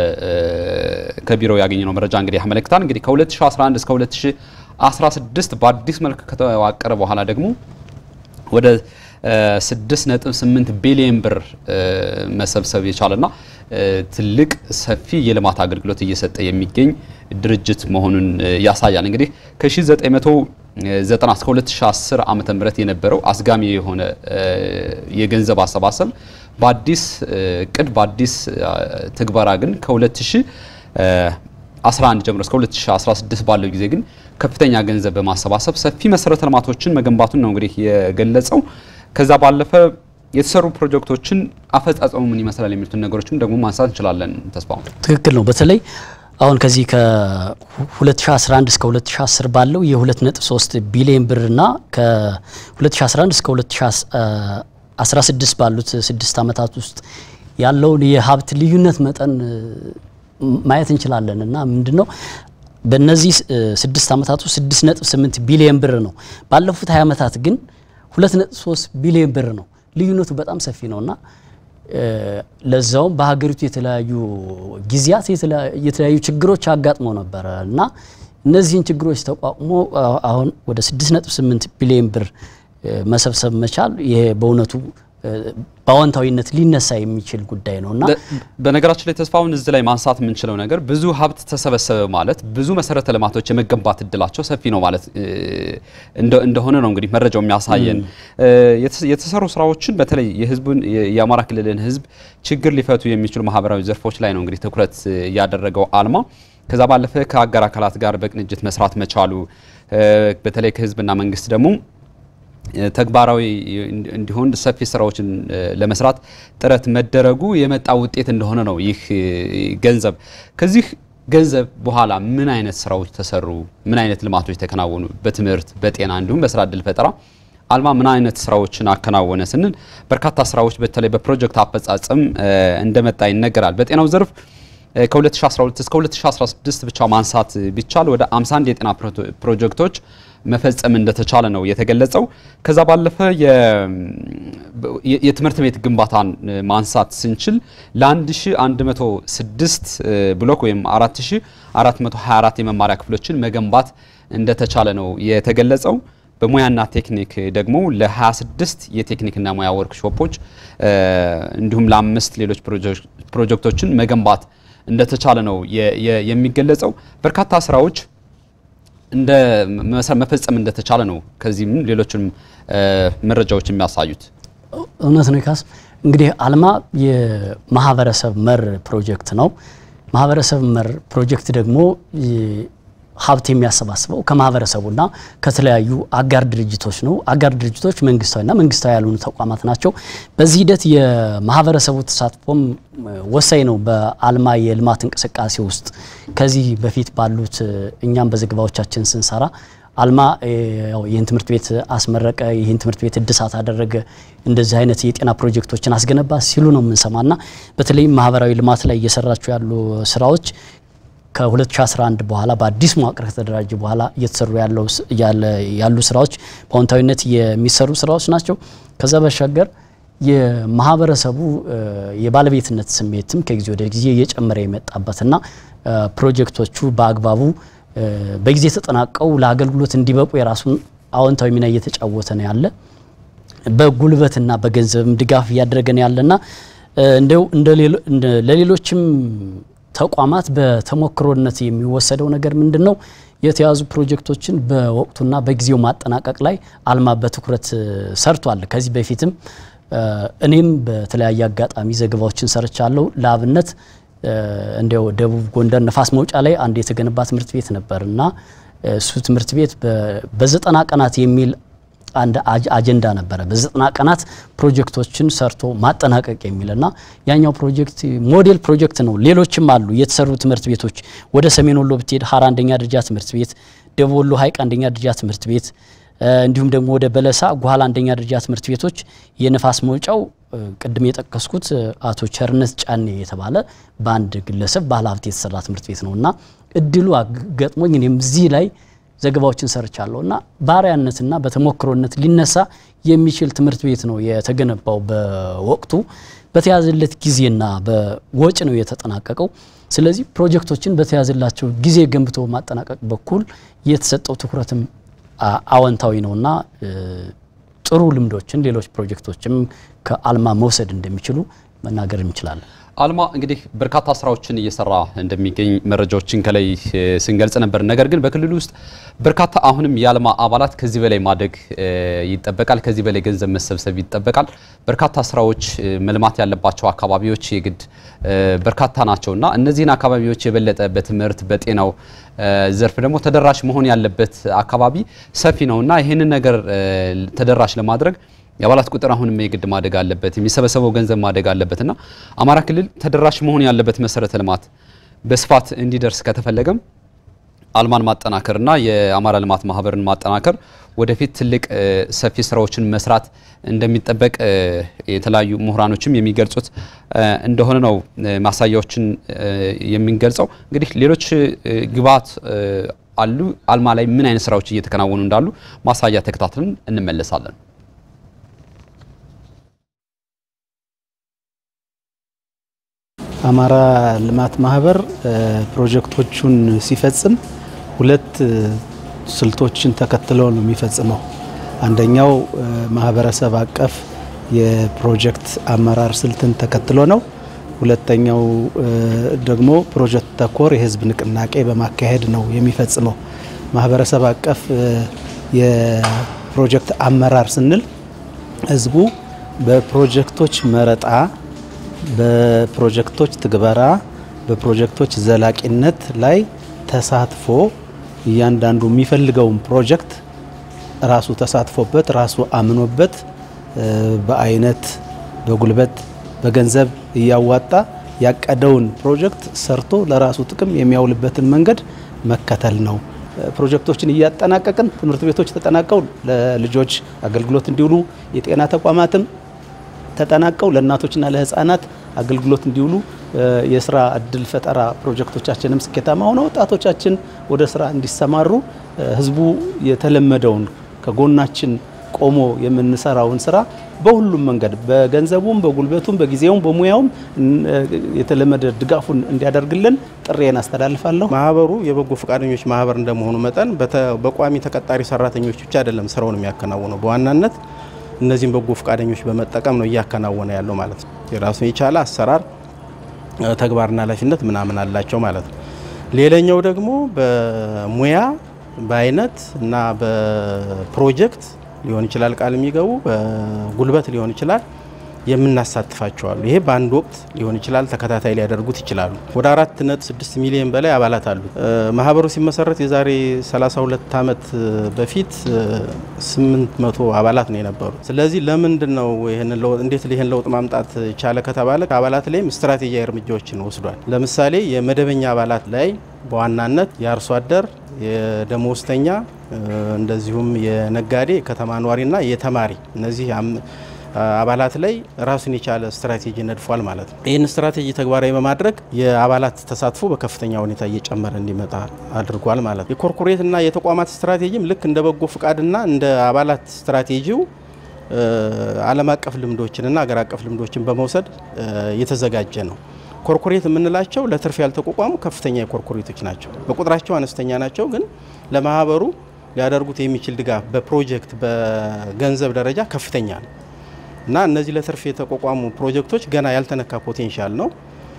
ከቢሮ ያገኘነው መረጃ እንግዲህ ያመለክታል። እንግዲህ ከ2011 እስከ 2016 በአዲስ መልክ ከተዋቀረ በኋላ ደግሞ ወደ 6.8 ቢሊዮን ብር መሰብሰብ የቻለና ትልቅ ሰፊ የልማት አገልግሎት እየሰጠ የሚገኝ ድርጅት መሆኑን ያሳያል። እንግዲህ ከ1990 እስከ 2010 ዓመተ ምህረት የነበረው አስጋሚ የሆነ የገንዘብ አሰባሰብ በአዲስ እቅድ በአዲስ ትግበራ ግን ከ2011 ጀምሮ እስከ 2016 ባለው ጊዜ ግን ከፍተኛ ገንዘብ በማሰባሰብ ሰፊ መሰረተ ልማቶችን መገንባቱን ነው እንግዲህ የገለጸው። ከዛ ባለፈ የተሰሩ ፕሮጀክቶችን አፈጻጸሙ ምን ይመስላል የሚሉትን ነገሮችም ደግሞ ማንሳት እንችላለን። ተስፋው ትክክል ነው። በተለይ አሁን ከዚህ ከ2011 እስከ 2010 ባለው የ2.3 ቢሊዮን ብርና ከ2011 እስከ 2016 ባሉት ስድስት ዓመታት ውስጥ ያለውን የሀብት ልዩነት መጠን ማየት እንችላለን እና ምንድን ነው በእነዚህ ስድስት ዓመታት ውስጥ ስድስት ነጥብ ስምንት ቢሊየን ብር ነው። ባለፉት ሀያ ዓመታት ግን ሁለት ነጥብ ሶስት ቢሊየን ብር ነው። ልዩነቱ በጣም ሰፊ ነው እና ለዛውም በሀገሪቱ የተለያዩ ጊዜያት የተለያዩ ችግሮች አጋጥመው ነበረ እና እነዚህን ችግሮች ተቋቁሞ አሁን ወደ 6.8 ቢሊዮን ብር መሰብሰብ መቻል ይሄ በእውነቱ በአዎንታዊነት ሊነሳ የሚችል ጉዳይ ነው እና በነገራችን ላይ ተስፋውን እዚህ ላይ ማንሳት የምንችለው ነገር ብዙ ሀብት ተሰበሰበ ማለት ብዙ መሰረተ ልማቶች የመገንባት እድላቸው ሰፊ ነው ማለት እንደሆነ ነው እንግዲህ መረጃው የሚያሳየን። የተሰሩ ስራዎችን በተለይ የህዝቡን የአማራ ክልልን ህዝብ ችግር ሊፈቱ የሚችሉ ማህበራዊ ዘርፎች ላይ ነው እንግዲህ ትኩረት ያደረገው አልማ። ከዛ ባለፈ ከአጋር አካላት ጋር በቅንጅት መስራት መቻሉ በተለይ ከህዝብና መንግስት ደግሞ ተግባራዊ እንዲሆን ሰፊ ስራዎችን ለመስራት ጥረት መደረጉ የመጣ ውጤት እንደሆነ ነው ይህ ገንዘብ። ከዚህ ገንዘብ በኋላ ምን አይነት ስራዎች ተሰሩ? ምን አይነት ልማቶች ተከናወኑ? በትምህርት፣ በጤና እንዲሁም በስራ እድል ፈጠራ አልማ ምን አይነት ስራዎችን አከናወነ ስንል በርካታ ስራዎች በተለይ በፕሮጀክት አፈጻጸም እንደመጣ ይነገራል። በጤናው ዘርፍ ከ2012 እስከ 2016 ብቻ ማንሳት ቢቻል ወደ 51 የጤና ፕሮጀክቶች መፈጸም እንደተቻለ ነው የተገለጸው። ከዛ ባለፈ የትምህርት ቤት ግንባታን ማንሳት ስንችል ለ1106 ብሎክ ወይም 4424 የመማሪያ ክፍሎችን መገንባት እንደተቻለ ነው የተገለጸው። በሙያና ቴክኒክ ደግሞ ለ26 የቴክኒክና ሙያ ወርክሾፖች እንዲሁም ለአምስት ሌሎች ፕሮጀክቶችን መገንባት እንደተቻለ ነው የሚገለጸው። በርካታ ስራዎች እንደ መፈጸም እንደተቻለ ነው ከዚህም ሌሎችንም መረጃዎች የሚያሳዩት። እውነት ነው ካስ እንግዲህ አልማ የማህበረሰብ መር ፕሮጀክት ነው። ማህበረሰብ መር ፕሮጀክት ደግሞ ሀብት የሚያሰባስበው ከማህበረሰቡና ከተለያዩ አጋር ድርጅቶች ነው። አጋር ድርጅቶች መንግስታዊና መንግስታዊ ያልሆኑ ተቋማት ናቸው። በዚህ ሂደት የማህበረሰቡ ተሳትፎም ወሳኝ ነው። በአልማ የልማት እንቅስቃሴ ውስጥ ከዚህ በፊት ባሉት እኛም በዘገባዎቻችን ስንሰራ አልማ ይህን ትምህርት ቤት አስመረቀ፣ ይህን ትምህርት ቤት እድሳት አደረገ፣ እንደዚህ አይነት የጤና ፕሮጀክቶችን አስገነባ ሲሉ ነው የምንሰማና በተለይም ማህበራዊ ልማት ላይ እየሰራቸው ያሉ ስራዎች ከ2011 በኋላ በአዲስ መዋቅር ከተደራጀ በኋላ እየተሰሩ ያሉ ስራዎች በአዎንታዊነት የሚሰሩ ስራዎች ናቸው። ከዛ ባሻገር የማህበረሰቡ የባለቤትነት ስሜትም ከጊዜ ወደ ጊዜ እየጨመረ የመጣበትና ፕሮጀክቶቹ በአግባቡ በጊዜ ተጠናቀው ለአገልግሎት እንዲበቁ የራሱን አዎንታዊ ሚና እየተጫወተ ነው ያለ በጉልበትና በገንዘብም ድጋፍ እያደረገ ነው ያለና እንደው ለሌሎችም ተቋማት በተሞክሮነት የሚወሰደው ነገር ምንድን ነው? የተያዙ ፕሮጀክቶችን በወቅቱና በጊዜው ማጠናቀቅ ላይ አልማ በትኩረት ሰርቷል። ከዚህ በፊትም እኔም በተለያየ አጋጣሚ ዘገባዎችን ሰርቻለሁ። ለአብነት እንዲያው ደቡብ ጎንደር ነፋስ መውጫ ላይ አንድ የተገነባ ትምህርት ቤት ነበር እና እሱ ትምህርት ቤት በዘጠና ቀናት የሚል አንድ አጀንዳ ነበረ። በዘጠና ቀናት ፕሮጀክቶችን ሰርቶ ማጠናቀቅ የሚል እና ያኛው ፕሮጀክት ሞዴል ፕሮጀክት ነው። ሌሎችም አሉ የተሰሩ ትምህርት ቤቶች። ወደ ሰሜን ወሎ ብትሄድ ሀራ አንደኛ ደረጃ ትምህርት ቤት፣ ደቡብ ወሎ ሀይቅ አንደኛ ደረጃ ትምህርት ቤት እንዲሁም ደግሞ ወደ በለሳ ጓላ አንደኛ ደረጃ ትምህርት ቤቶች የነፋስ መውጫው ቅድም የጠቀስኩት አቶ ቸርነት ጫኔ የተባለ በአንድ ግለሰብ ባለ ሀብት የተሰራ ትምህርት ቤት ነው እና እድሉ ገጥሞኝ እኔም እዚህ ላይ ዘገባዎችን ሰርቻለሁ እና ባሪያነትና በተሞክሮነት ሊነሳ የሚችል ትምህርት ቤት ነው የተገነባው። በወቅቱ በተያዘለት ጊዜና በወጪ ነው የተጠናቀቀው። ስለዚህ ፕሮጀክቶችን በተያዘላቸው ጊዜ ገንብቶ ማጠናቀቅ በኩል የተሰጠው ትኩረትም አዎንታዊ ነውና ጥሩ ልምዶችን ሌሎች ፕሮጀክቶችም ከአልማ መውሰድ እንደሚችሉ መናገር እንችላለን። አልማ እንግዲህ በርካታ ስራዎችን እየሰራ እንደሚገኝ መረጃዎችን ከላይ ስንገልጽ ነበር። ነገር ግን በክልሉ ውስጥ በርካታ አሁንም የአልማ አባላት ከዚህ በላይ ማደግ ይጠበቃል። ከዚህ በላይ ገንዘብ መሰብሰብ ይጠበቃል። በርካታ ስራዎች መልማት ያለባቸው አካባቢዎች የግድ በርካታ ናቸው እና እነዚህን አካባቢዎች የበለጠ በትምህርት በጤናው ዘርፍ ደግሞ ተደራሽ መሆን ያለበት አካባቢ ሰፊ ነው እና ይህንን ነገር ተደራሽ ለማድረግ የአባላት ቁጥር አሁንም የግድ ማደግ አለበት። የሚሰበሰበው ገንዘብ ማደግ አለበት እና አማራ ክልል ተደራሽ መሆን ያለበት መሰረተ ልማት በስፋት እንዲደርስ ከተፈለገም አልማን ማጠናከርና የአማራ ልማት ማህበርን ማጠናከር ወደፊት ትልቅ ሰፊ ስራዎችን መስራት እንደሚጠበቅ የተለያዩ ምሁራኖችም የሚገልጹት እንደሆነ ነው ማሳያዎችን የሚገልጸው። እንግዲህ ሌሎች ግብዓት አሉ። አልማ ላይ ምን አይነት ስራዎች እየተከናወኑ እንዳሉ ማሳያ ተከታትለን እንመለሳለን። አማራ ልማት ማህበር ፕሮጀክቶቹን ሲፈጽም ሁለት ስልቶችን ተከትሎ ነው የሚፈጽመው። አንደኛው ማህበረሰብ አቀፍ የፕሮጀክት አመራር ስልትን ተከትሎ ነው። ሁለተኛው ደግሞ ፕሮጀክት ተኮር የህዝብ ንቅናቄ በማካሄድ ነው የሚፈጽመው። ማህበረሰብ አቀፍ የፕሮጀክት አመራር ስንል ህዝቡ በፕሮጀክቶች መረጣ በፕሮጀክቶች ትግበራ፣ በፕሮጀክቶች ዘላቂነት ላይ ተሳትፎ እያንዳንዱ የሚፈልገውን ፕሮጀክት ራሱ ተሳትፎበት ራሱ አምኖበት በአይነት፣ በጉልበት፣ በገንዘብ እያዋጣ ያቀደውን ፕሮጀክት ሰርቶ ለራሱ ጥቅም የሚያውልበትን መንገድ መከተል ነው። ፕሮጀክቶችን እያጠናቀቅን ትምህርት ቤቶች ተጠናቀው ለልጆች አገልግሎት እንዲውሉ የጤና ተቋማትም ተጠናቀው ለእናቶችና ለህፃናት አገልግሎት እንዲውሉ የስራ እድል ፈጠራ ፕሮጀክቶቻችንም ስኬታማ ሆነው ወጣቶቻችን ወደ ስራ እንዲሰማሩ ህዝቡ የተለመደውን ከጎናችን ቆሞ የምንሰራውን ስራ በሁሉም መንገድ በገንዘቡም፣ በጉልበቱም፣ በጊዜውም፣ በሙያውም የተለመደ ድጋፉን እንዲያደርግልን ጥሬን አስተላልፋለሁ። ማህበሩ የበጎ ፈቃደኞች ማህበር እንደመሆኑ መጠን በቋሚ ተቀጣሪ ሰራተኞች ብቻ አይደለም ስራውን የሚያከናውነው በዋናነት እነዚህም በጎ ፈቃደኞች በመጠቀም ነው እያከናወነ ያለው ማለት ነው። የራሱን የቻለ አሰራር ተግባርና ኃላፊነት ምናምን አላቸው ማለት ነው። ሌላኛው ደግሞ በሙያ በአይነት እና በፕሮጀክት ሊሆን ይችላል ቃል የሚገቡ በጉልበት ሊሆን ይችላል የምናሳትፋቸዋሉ። ይሄ በአንድ ወቅት ሊሆን ይችላል፣ ተከታታይ ሊያደርጉት ይችላሉ። ወደ አራት ነጥብ ስድስት ሚሊዮን በላይ አባላት አሉ። ማህበሩ ሲመሰረት የዛሬ 32 ዓመት በፊት 800 አባላት ነው የነበሩ። ስለዚህ ለምንድን ነው ይህን ለውጥ እንዴት ይህን ለውጥ ማምጣት ቻለ ከተባለ አባላት ላይም ስትራቴጂያዊ እርምጃዎችን ወስዷል። ለምሳሌ የመደበኛ አባላት ላይ በዋናነት የአርሶ አደር፣ የደመወዝተኛ እንደዚሁም የነጋዴ፣ የከተማ ኗሪና የተማሪ እነዚህ አባላት ላይ ራሱን የቻለ ስትራቴጂ ነድፏል ማለት ነው። ይህን ስትራቴጂ ተግባራዊ በማድረግ የአባላት ተሳትፎ በከፍተኛ ሁኔታ እየጨመረ እንዲመጣ አድርጓል ማለት ነው። የኮርፖሬትና የተቋማት ስትራቴጂም ልክ እንደ በጎ ፍቃድና እንደ አባላት ስትራቴጂው ዓለም አቀፍ ልምዶችንና አገር አቀፍ ልምዶችን በመውሰድ የተዘጋጀ ነው። ኮርፖሬት የምንላቸው ለትርፍ ያልተቋቋሙ ከፍተኛ የኮርፖሬቶች ናቸው። በቁጥራቸው አነስተኛ ናቸው፣ ግን ለማህበሩ ሊያደርጉት የሚችል ድጋፍ በፕሮጀክት በገንዘብ ደረጃ ከፍተኛ ነው እና እነዚህ ለትርፍ የተቋቋሙ ፕሮጀክቶች ገና ያልተነካ ፖቴንሻል ነው።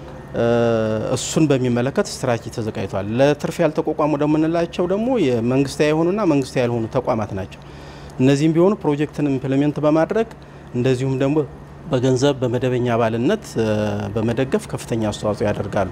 እሱን በሚመለከት ስትራቴጂ ተዘጋጅቷል። ለትርፍ ያልተቋቋሙ እንደምንላቸው ደግሞ የመንግስታዊ የሆኑና መንግስታዊ ያልሆኑ ተቋማት ናቸው። እነዚህም ቢሆኑ ፕሮጀክትን ኢምፕሊሜንት በማድረግ እንደዚሁም ደግሞ በገንዘብ በመደበኛ አባልነት በመደገፍ ከፍተኛ አስተዋጽኦ ያደርጋሉ።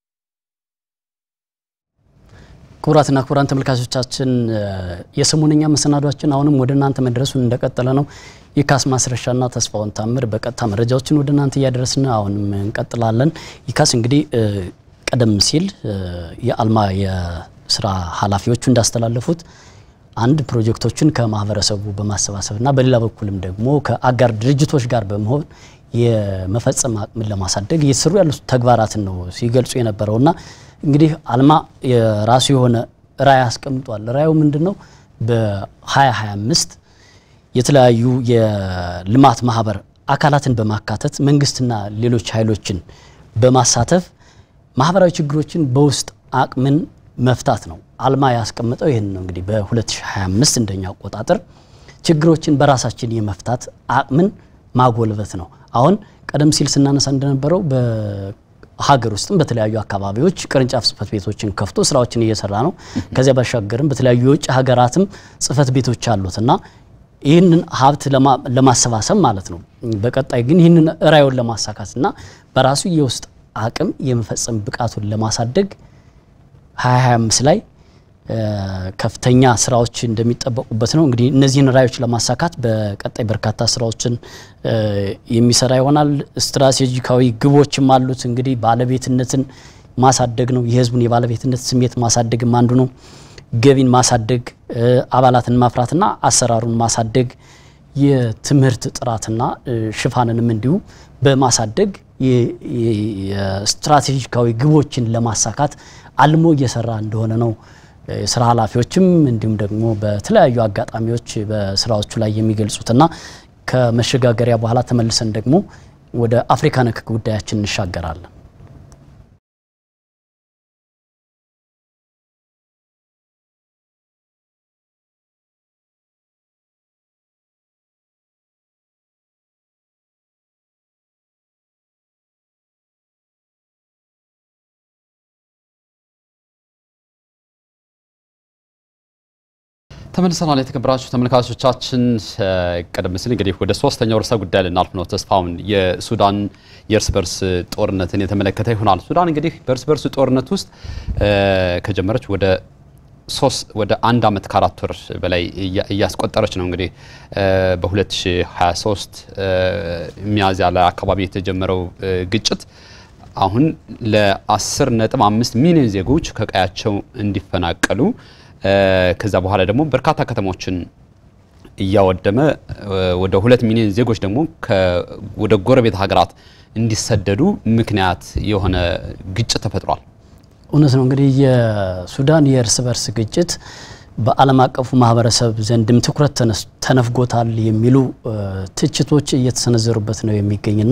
ክቡራትና ክቡራን ተመልካቾቻችን የሰሞነኛ መሰናዷችን አሁንም ወደ እናንተ መድረሱን እንደቀጠለ ነው። ይካስ ማስረሻና ተስፋውን ታምር በቀጥታ መረጃዎችን ወደ እናንተ እያደረስን አሁንም እንቀጥላለን። ይካስ እንግዲህ ቀደም ሲል የአልማ የስራ ኃላፊዎቹ እንዳስተላለፉት አንድ ፕሮጀክቶችን ከማህበረሰቡ በማሰባሰብና በሌላ በኩልም ደግሞ ከአጋር ድርጅቶች ጋር በመሆን የመፈጸም አቅምን ለማሳደግ እየተሰሩ ያሉት ተግባራትን ነው ሲገልጹ የነበረውና እንግዲህ አልማ የራሱ የሆነ ራዕይ አስቀምጧል። ራዕዩ ምንድን ነው? በ2025 የተለያዩ የልማት ማህበር አካላትን በማካተት መንግስትና ሌሎች ኃይሎችን በማሳተፍ ማህበራዊ ችግሮችን በውስጥ አቅምን መፍታት ነው። አልማ ያስቀመጠው ይህን ነው። እንግዲህ በ2025 እንደኛ አቆጣጠር ችግሮችን በራሳችን የመፍታት አቅምን ማጎልበት ነው። አሁን ቀደም ሲል ስናነሳ እንደነበረው ሀገር ውስጥም በተለያዩ አካባቢዎች ቅርንጫፍ ጽህፈት ቤቶችን ከፍቶ ስራዎችን እየሰራ ነው። ከዚያ ባሻገርም በተለያዩ የውጭ ሀገራትም ጽህፈት ቤቶች አሉት እና ይህንን ሀብት ለማሰባሰብ ማለት ነው። በቀጣይ ግን ይህንን ራዕዩን ለማሳካትና በራሱ የውስጥ አቅም የመፈጸም ብቃቱን ለማሳደግ 2025 ላይ ከፍተኛ ስራዎች እንደሚጠበቁበት ነው። እንግዲህ እነዚህን ራዕዮች ለማሳካት በቀጣይ በርካታ ስራዎችን የሚሰራ ይሆናል። ስትራቴጂካዊ ግቦችም አሉት። እንግዲህ ባለቤትነትን ማሳደግ ነው። የህዝቡን የባለቤትነት ስሜት ማሳደግም አንዱ ነው። ገቢን ማሳደግ፣ አባላትን ማፍራትና አሰራሩን ማሳደግ፣ የትምህርት ጥራትና ሽፋንንም እንዲሁ በማሳደግ የስትራቴጂካዊ ግቦችን ለማሳካት አልሞ እየሰራ እንደሆነ ነው የስራ ኃላፊዎችም እንዲሁም ደግሞ በተለያዩ አጋጣሚዎች በስራዎቹ ላይ የሚገልጹትና ከመሸጋገሪያ በኋላ ተመልሰን ደግሞ ወደ አፍሪካ ነክ ጉዳያችን እንሻገራለን። ተመልሰናል። የተከበራችሁ ተመልካቾቻችን ቀደም ሲል እንግዲህ ወደ ሶስተኛው ርዕሰ ጉዳይ ልናልፍ ነው። ተስፋውን የሱዳን የእርስ በርስ ጦርነትን የተመለከተ ይሆናል። ሱዳን እንግዲህ በእርስ በርስ ጦርነት ውስጥ ከጀመረች ወደ ሶስት ወደ አንድ ዓመት ከአራት ወር በላይ እያስቆጠረች ነው። እንግዲህ በ2023 ሚያዝያ ላይ አካባቢ የተጀመረው ግጭት አሁን ለ10 ነጥብ 5 ሚሊዮን ዜጎች ከቀያቸው እንዲፈናቀሉ ከዛ በኋላ ደግሞ በርካታ ከተሞችን እያወደመ ወደ ሁለት ሚሊዮን ዜጎች ደግሞ ወደ ጎረቤት ሀገራት እንዲሰደዱ ምክንያት የሆነ ግጭት ተፈጥሯል። እውነት ነው። እንግዲህ የሱዳን የእርስ በርስ ግጭት በዓለም አቀፉ ማህበረሰብ ዘንድም ትኩረት ተነፍጎታል የሚሉ ትችቶች እየተሰነዘሩበት ነው የሚገኝና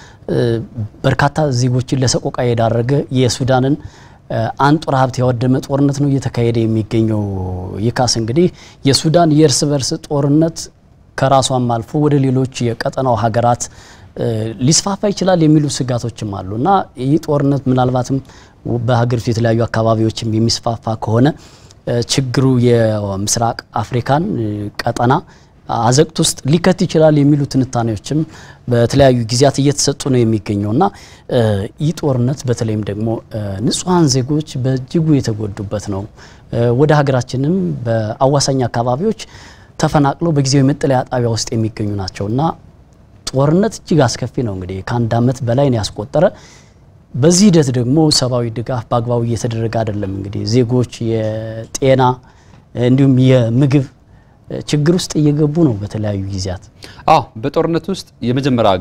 በርካታ ዜጎችን ለሰቆቃ የዳረገ የሱዳንን አንጡራ ሀብት ያወደመ ጦርነት ነው እየተካሄደ የሚገኘው። ይካስ እንግዲህ የሱዳን የእርስ በርስ ጦርነት ከራሷም አልፎ ወደ ሌሎች የቀጠናው ሀገራት ሊስፋፋ ይችላል የሚሉ ስጋቶችም አሉ እና ይህ ጦርነት ምናልባትም በሀገሪቱ የተለያዩ አካባቢዎችም የሚስፋፋ ከሆነ ችግሩ የምስራቅ አፍሪካን ቀጠና አዘቅት ውስጥ ሊከት ይችላል የሚሉ ትንታኔዎችም በተለያዩ ጊዜያት እየተሰጡ ነው የሚገኘው እና ይህ ጦርነት በተለይም ደግሞ ንጹሐን ዜጎች በእጅጉ የተጎዱበት ነው። ወደ ሀገራችንም በአዋሳኝ አካባቢዎች ተፈናቅለው በጊዜያዊ መጠለያ ጣቢያ ውስጥ የሚገኙ ናቸው እና ጦርነት እጅግ አስከፊ ነው። እንግዲህ ከአንድ ዓመት በላይ ነው ያስቆጠረ። በዚህ ሂደት ደግሞ ሰብአዊ ድጋፍ በአግባቡ እየተደረገ አይደለም። እንግዲህ ዜጎች የጤና እንዲሁም የምግብ ችግር ውስጥ እየገቡ ነው በተለያዩ ጊዜያት። አዎ በጦርነት ውስጥ የመጀመሪያ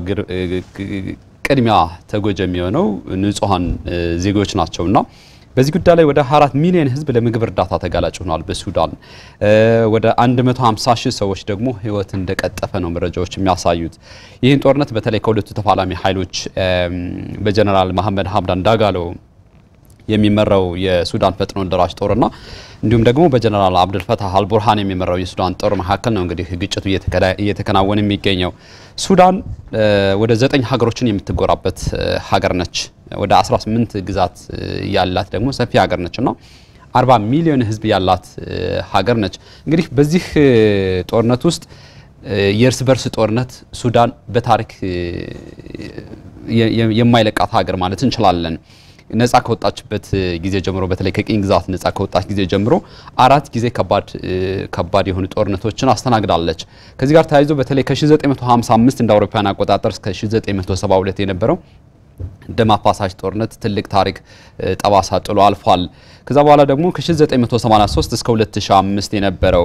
ቅድሚያ ተጎጂ የሚሆነው ንጹሐን ዜጎች ናቸውና በዚህ ጉዳይ ላይ ወደ 24 ሚሊዮን ሕዝብ ለምግብ እርዳታ ተጋላጭ ሆኗል። በሱዳን ወደ 150 ሺህ ሰዎች ደግሞ ሕይወት እንደቀጠፈ ነው መረጃዎች የሚያሳዩት። ይህን ጦርነት በተለይ ከሁለቱ ተፋላሚ ኃይሎች በጀነራል መሐመድ ሀምዳን ዳጋሎ የሚመራው የሱዳን ፈጥኖ ደራሽ ጦርና እንዲሁም ደግሞ በጀነራል አብዱልፈታህ አልቡርሃን የሚመራው የሱዳን ጦር መካከል ነው እንግዲህ ግጭቱ እየተከናወነ የሚገኘው። ሱዳን ወደ ዘጠኝ ሀገሮችን የምትጎራበት ሀገር ነች። ወደ 18 ግዛት ያላት ደግሞ ሰፊ ሀገር ነች እና 40 ሚሊዮን ህዝብ ያላት ሀገር ነች። እንግዲህ በዚህ ጦርነት ውስጥ የእርስ በርስ ጦርነት ሱዳን በታሪክ የማይለቃት ሀገር ማለት እንችላለን። ነጻ ከወጣችበት ጊዜ ጀምሮ በተለይ ከቅኝ ግዛት ነጻ ከወጣች ጊዜ ጀምሮ አራት ጊዜ ከባድ ከባድ የሆኑ ጦርነቶችን አስተናግዳለች። ከዚህ ጋር ተያይዞ በተለይ ከ1955 እንደ አውሮፓውያን አቆጣጠር እስከ 1972 የነበረው ደም አፋሳሽ ጦርነት ትልቅ ታሪክ ጠባሳ ጥሎ አልፏል። ከዛ በኋላ ደግሞ ከ1983 እስከ 2005 የነበረው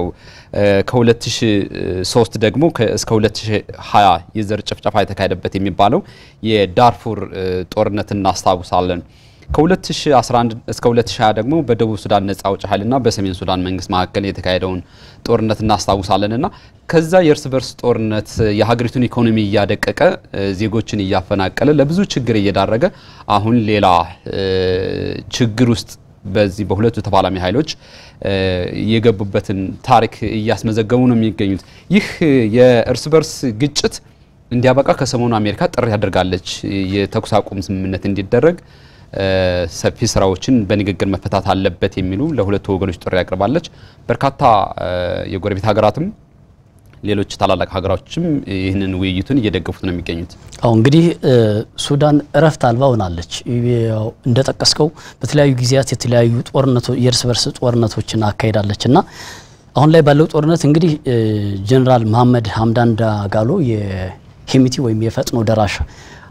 ከ2003 ደግሞ እስከ 2020 የዘር ጭፍጨፋ የተካሄደበት የሚባለው የዳርፉር ጦርነት እናስታውሳለን። ከ2011 እስከ 2020 ደግሞ በደቡብ ሱዳን ነጻ አውጪ ኃይልና በሰሜን ሱዳን መንግስት መካከል የተካሄደውን ጦርነት እናስታውሳለን እና ከዛ የእርስ በርስ ጦርነት የሀገሪቱን ኢኮኖሚ እያደቀቀ ዜጎችን እያፈናቀለ ለብዙ ችግር እየዳረገ አሁን ሌላ ችግር ውስጥ በዚህ በሁለቱ ተፋላሚ ኃይሎች የገቡበትን ታሪክ እያስመዘገቡ ነው የሚገኙት። ይህ የእርስ በርስ ግጭት እንዲያበቃ ከሰሞኑ አሜሪካ ጥሪ ያደርጋለች። የተኩስ አቁም ስምምነት እንዲደረግ ሰፊ ስራዎችን በንግግር መፈታት አለበት የሚሉ ለሁለቱ ወገኖች ጥሪ ያቀርባለች። በርካታ የጎረቤት ሀገራትም ሌሎች ታላላቅ ሀገሮችም ይህንን ውይይቱን እየደገፉት ነው የሚገኙት። አሁ እንግዲህ ሱዳን እረፍት አልባ ሆናለች። እንደጠቀስከው በተለያዩ ጊዜያት የተለያዩ ጦርነቶች የእርስ በርስ ጦርነቶችን አካሄዳለች እና አሁን ላይ ባለው ጦርነት እንግዲህ ጀኔራል መሐመድ ሀምዳን ዳጋሎ የሄሚቲ ወይም የፈጥኖ ደራሽ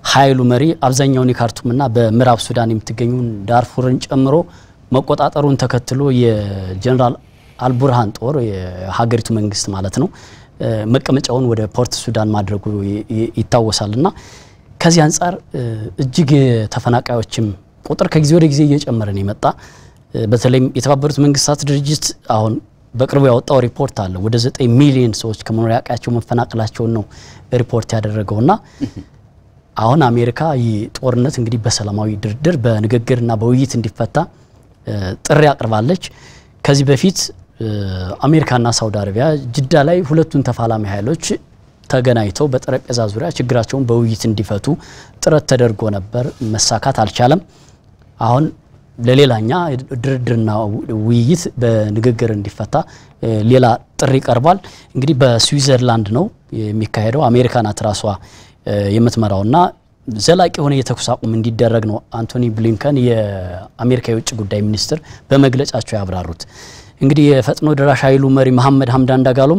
ኃይሉ መሪ አብዛኛውን የካርቱምና በምዕራብ ሱዳን የምትገኙን ዳርፉርን ጨምሮ መቆጣጠሩን ተከትሎ የጀኔራል አልቡርሃን ጦር የሀገሪቱ መንግስት ማለት ነው መቀመጫውን ወደ ፖርት ሱዳን ማድረጉ ይታወሳል እና ከዚህ አንጻር እጅግ የተፈናቃዮችም ቁጥር ከጊዜ ወደ ጊዜ እየጨመረ ነው የመጣ። በተለይም የተባበሩት መንግስታት ድርጅት አሁን በቅርቡ ያወጣው ሪፖርት አለ። ወደ ዘጠኝ ሚሊዮን ሰዎች ከመኖሪያ ቀያቸው መፈናቀላቸውን ነው ሪፖርት ያደረገውና አሁን አሜሪካ ይህ ጦርነት እንግዲህ በሰላማዊ ድርድር በንግግርና በውይይት እንዲፈታ ጥሪ አቅርባለች። ከዚህ በፊት አሜሪካና ሳውዲ አረቢያ ጅዳ ላይ ሁለቱን ተፋላሚ ኃይሎች ተገናኝተው በጠረጴዛ ዙሪያ ችግራቸውን በውይይት እንዲፈቱ ጥረት ተደርጎ ነበር። መሳካት አልቻለም። አሁን ለሌላኛ ድርድርና ውይይት በንግግር እንዲፈታ ሌላ ጥሪ ቀርቧል። እንግዲህ በስዊዘርላንድ ነው የሚካሄደው። አሜሪካ ናት ራሷ የምትመራውና ዘላቂ የሆነ የተኩስ አቁም እንዲደረግ ነው አንቶኒ ብሊንከን የአሜሪካ የውጭ ጉዳይ ሚኒስትር በመግለጫቸው ያብራሩት። እንግዲህ የፈጥኖ ደራሽ ኃይሉ መሪ መሐመድ ሀምዳን ዳጋሎም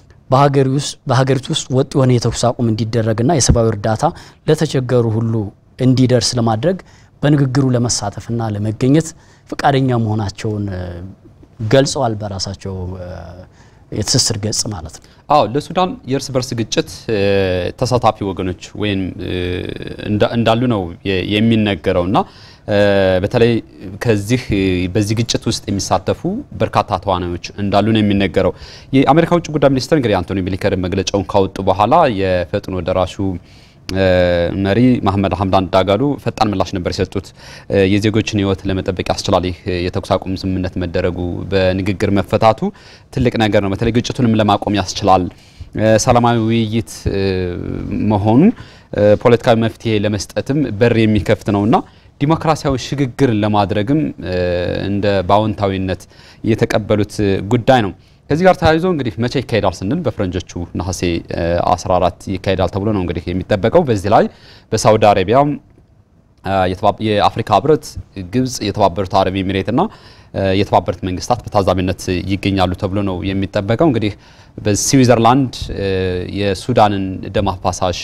በሀገሪቱ ውስጥ ወጥ የሆነ የተኩስ አቁም እንዲደረግና የሰብአዊ እርዳታ ለተቸገሩ ሁሉ እንዲደርስ ለማድረግ በንግግሩ ለመሳተፍና ለመገኘት ፈቃደኛ መሆናቸውን ገልጸዋል። በራሳቸው የትስስር ገጽ ማለት ነው። አዎ ለሱዳን የእርስ በርስ ግጭት ተሳታፊ ወገኖች ወይም እንዳሉ ነው የሚነገረውና በተለይ ከዚህ በዚህ ግጭት ውስጥ የሚሳተፉ በርካታ ተዋናዮች እንዳሉ ነው የሚነገረው። የአሜሪካ ውጭ ጉዳይ ሚኒስትር እንግዲህ አንቶኒ ብሊንከን መግለጫውን ካወጡ በኋላ የፈጥኖ ደራሹ መሪ መሐመድ ሀምዳን ዳጋሎ ፈጣን ምላሽ ነበር የሰጡት። የዜጎችን ሕይወት ለመጠበቅ ያስችላል ይህ የተኩስ አቁም ስምምነት መደረጉ፣ በንግግር መፈታቱ ትልቅ ነገር ነው። በተለይ ግጭቱንም ለማቆም ያስችላል። ሰላማዊ ውይይት መሆኑ ፖለቲካዊ መፍትሄ ለመስጠትም በር የሚከፍት ነውና ዲሞክራሲያዊ ሽግግር ለማድረግም እንደ በአዎንታዊነት የተቀበሉት ጉዳይ ነው። ከዚህ ጋር ተያይዞ እንግዲህ መቼ ይካሄዳል ስንል በፈረንጆቹ ነሐሴ 14 ይካሄዳል ተብሎ ነው እንግዲህ የሚጠበቀው። በዚህ ላይ በሳውዲ አረቢያ፣ የአፍሪካ ህብረት፣ ግብጽ፣ የተባበሩት አረብ ኤሚሬትና የተባበሩት መንግስታት በታዛቢነት ይገኛሉ ተብሎ ነው የሚጠበቀው። እንግዲህ በስዊዘርላንድ የሱዳንን ደም አፋሳሽ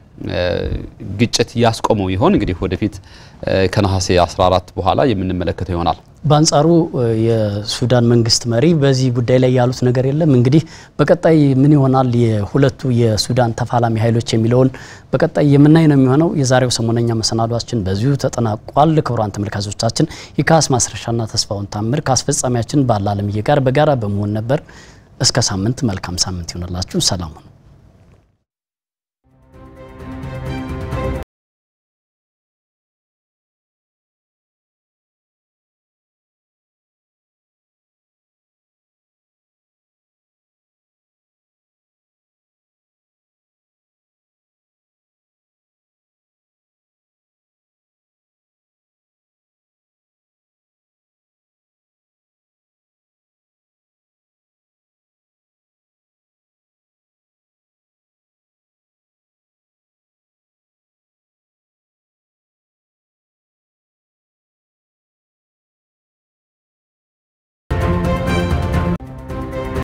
ግጭት ያስቆመው ይሆን? እንግዲህ ወደፊት ከነሐሴ 14 በኋላ የምንመለከተው ይሆናል። በአንጻሩ የሱዳን መንግስት መሪ በዚህ ጉዳይ ላይ ያሉት ነገር የለም። እንግዲህ በቀጣይ ምን ይሆናል የሁለቱ የሱዳን ተፋላሚ ኃይሎች የሚለውን በቀጣይ የምናይ ነው የሚሆነው። የዛሬው ሰሞነኛ መሰናዷችን በዚሁ ተጠናቋል። ክቡራን ተመልካቾቻችን የካስ ማስረሻና ተስፋውን ታምር ከአስፈጻሚያችን ባለ አለምዬ ጋር በጋራ በመሆን ነበር። እስከ ሳምንት መልካም ሳምንት ይሆንላችሁ። ሰላም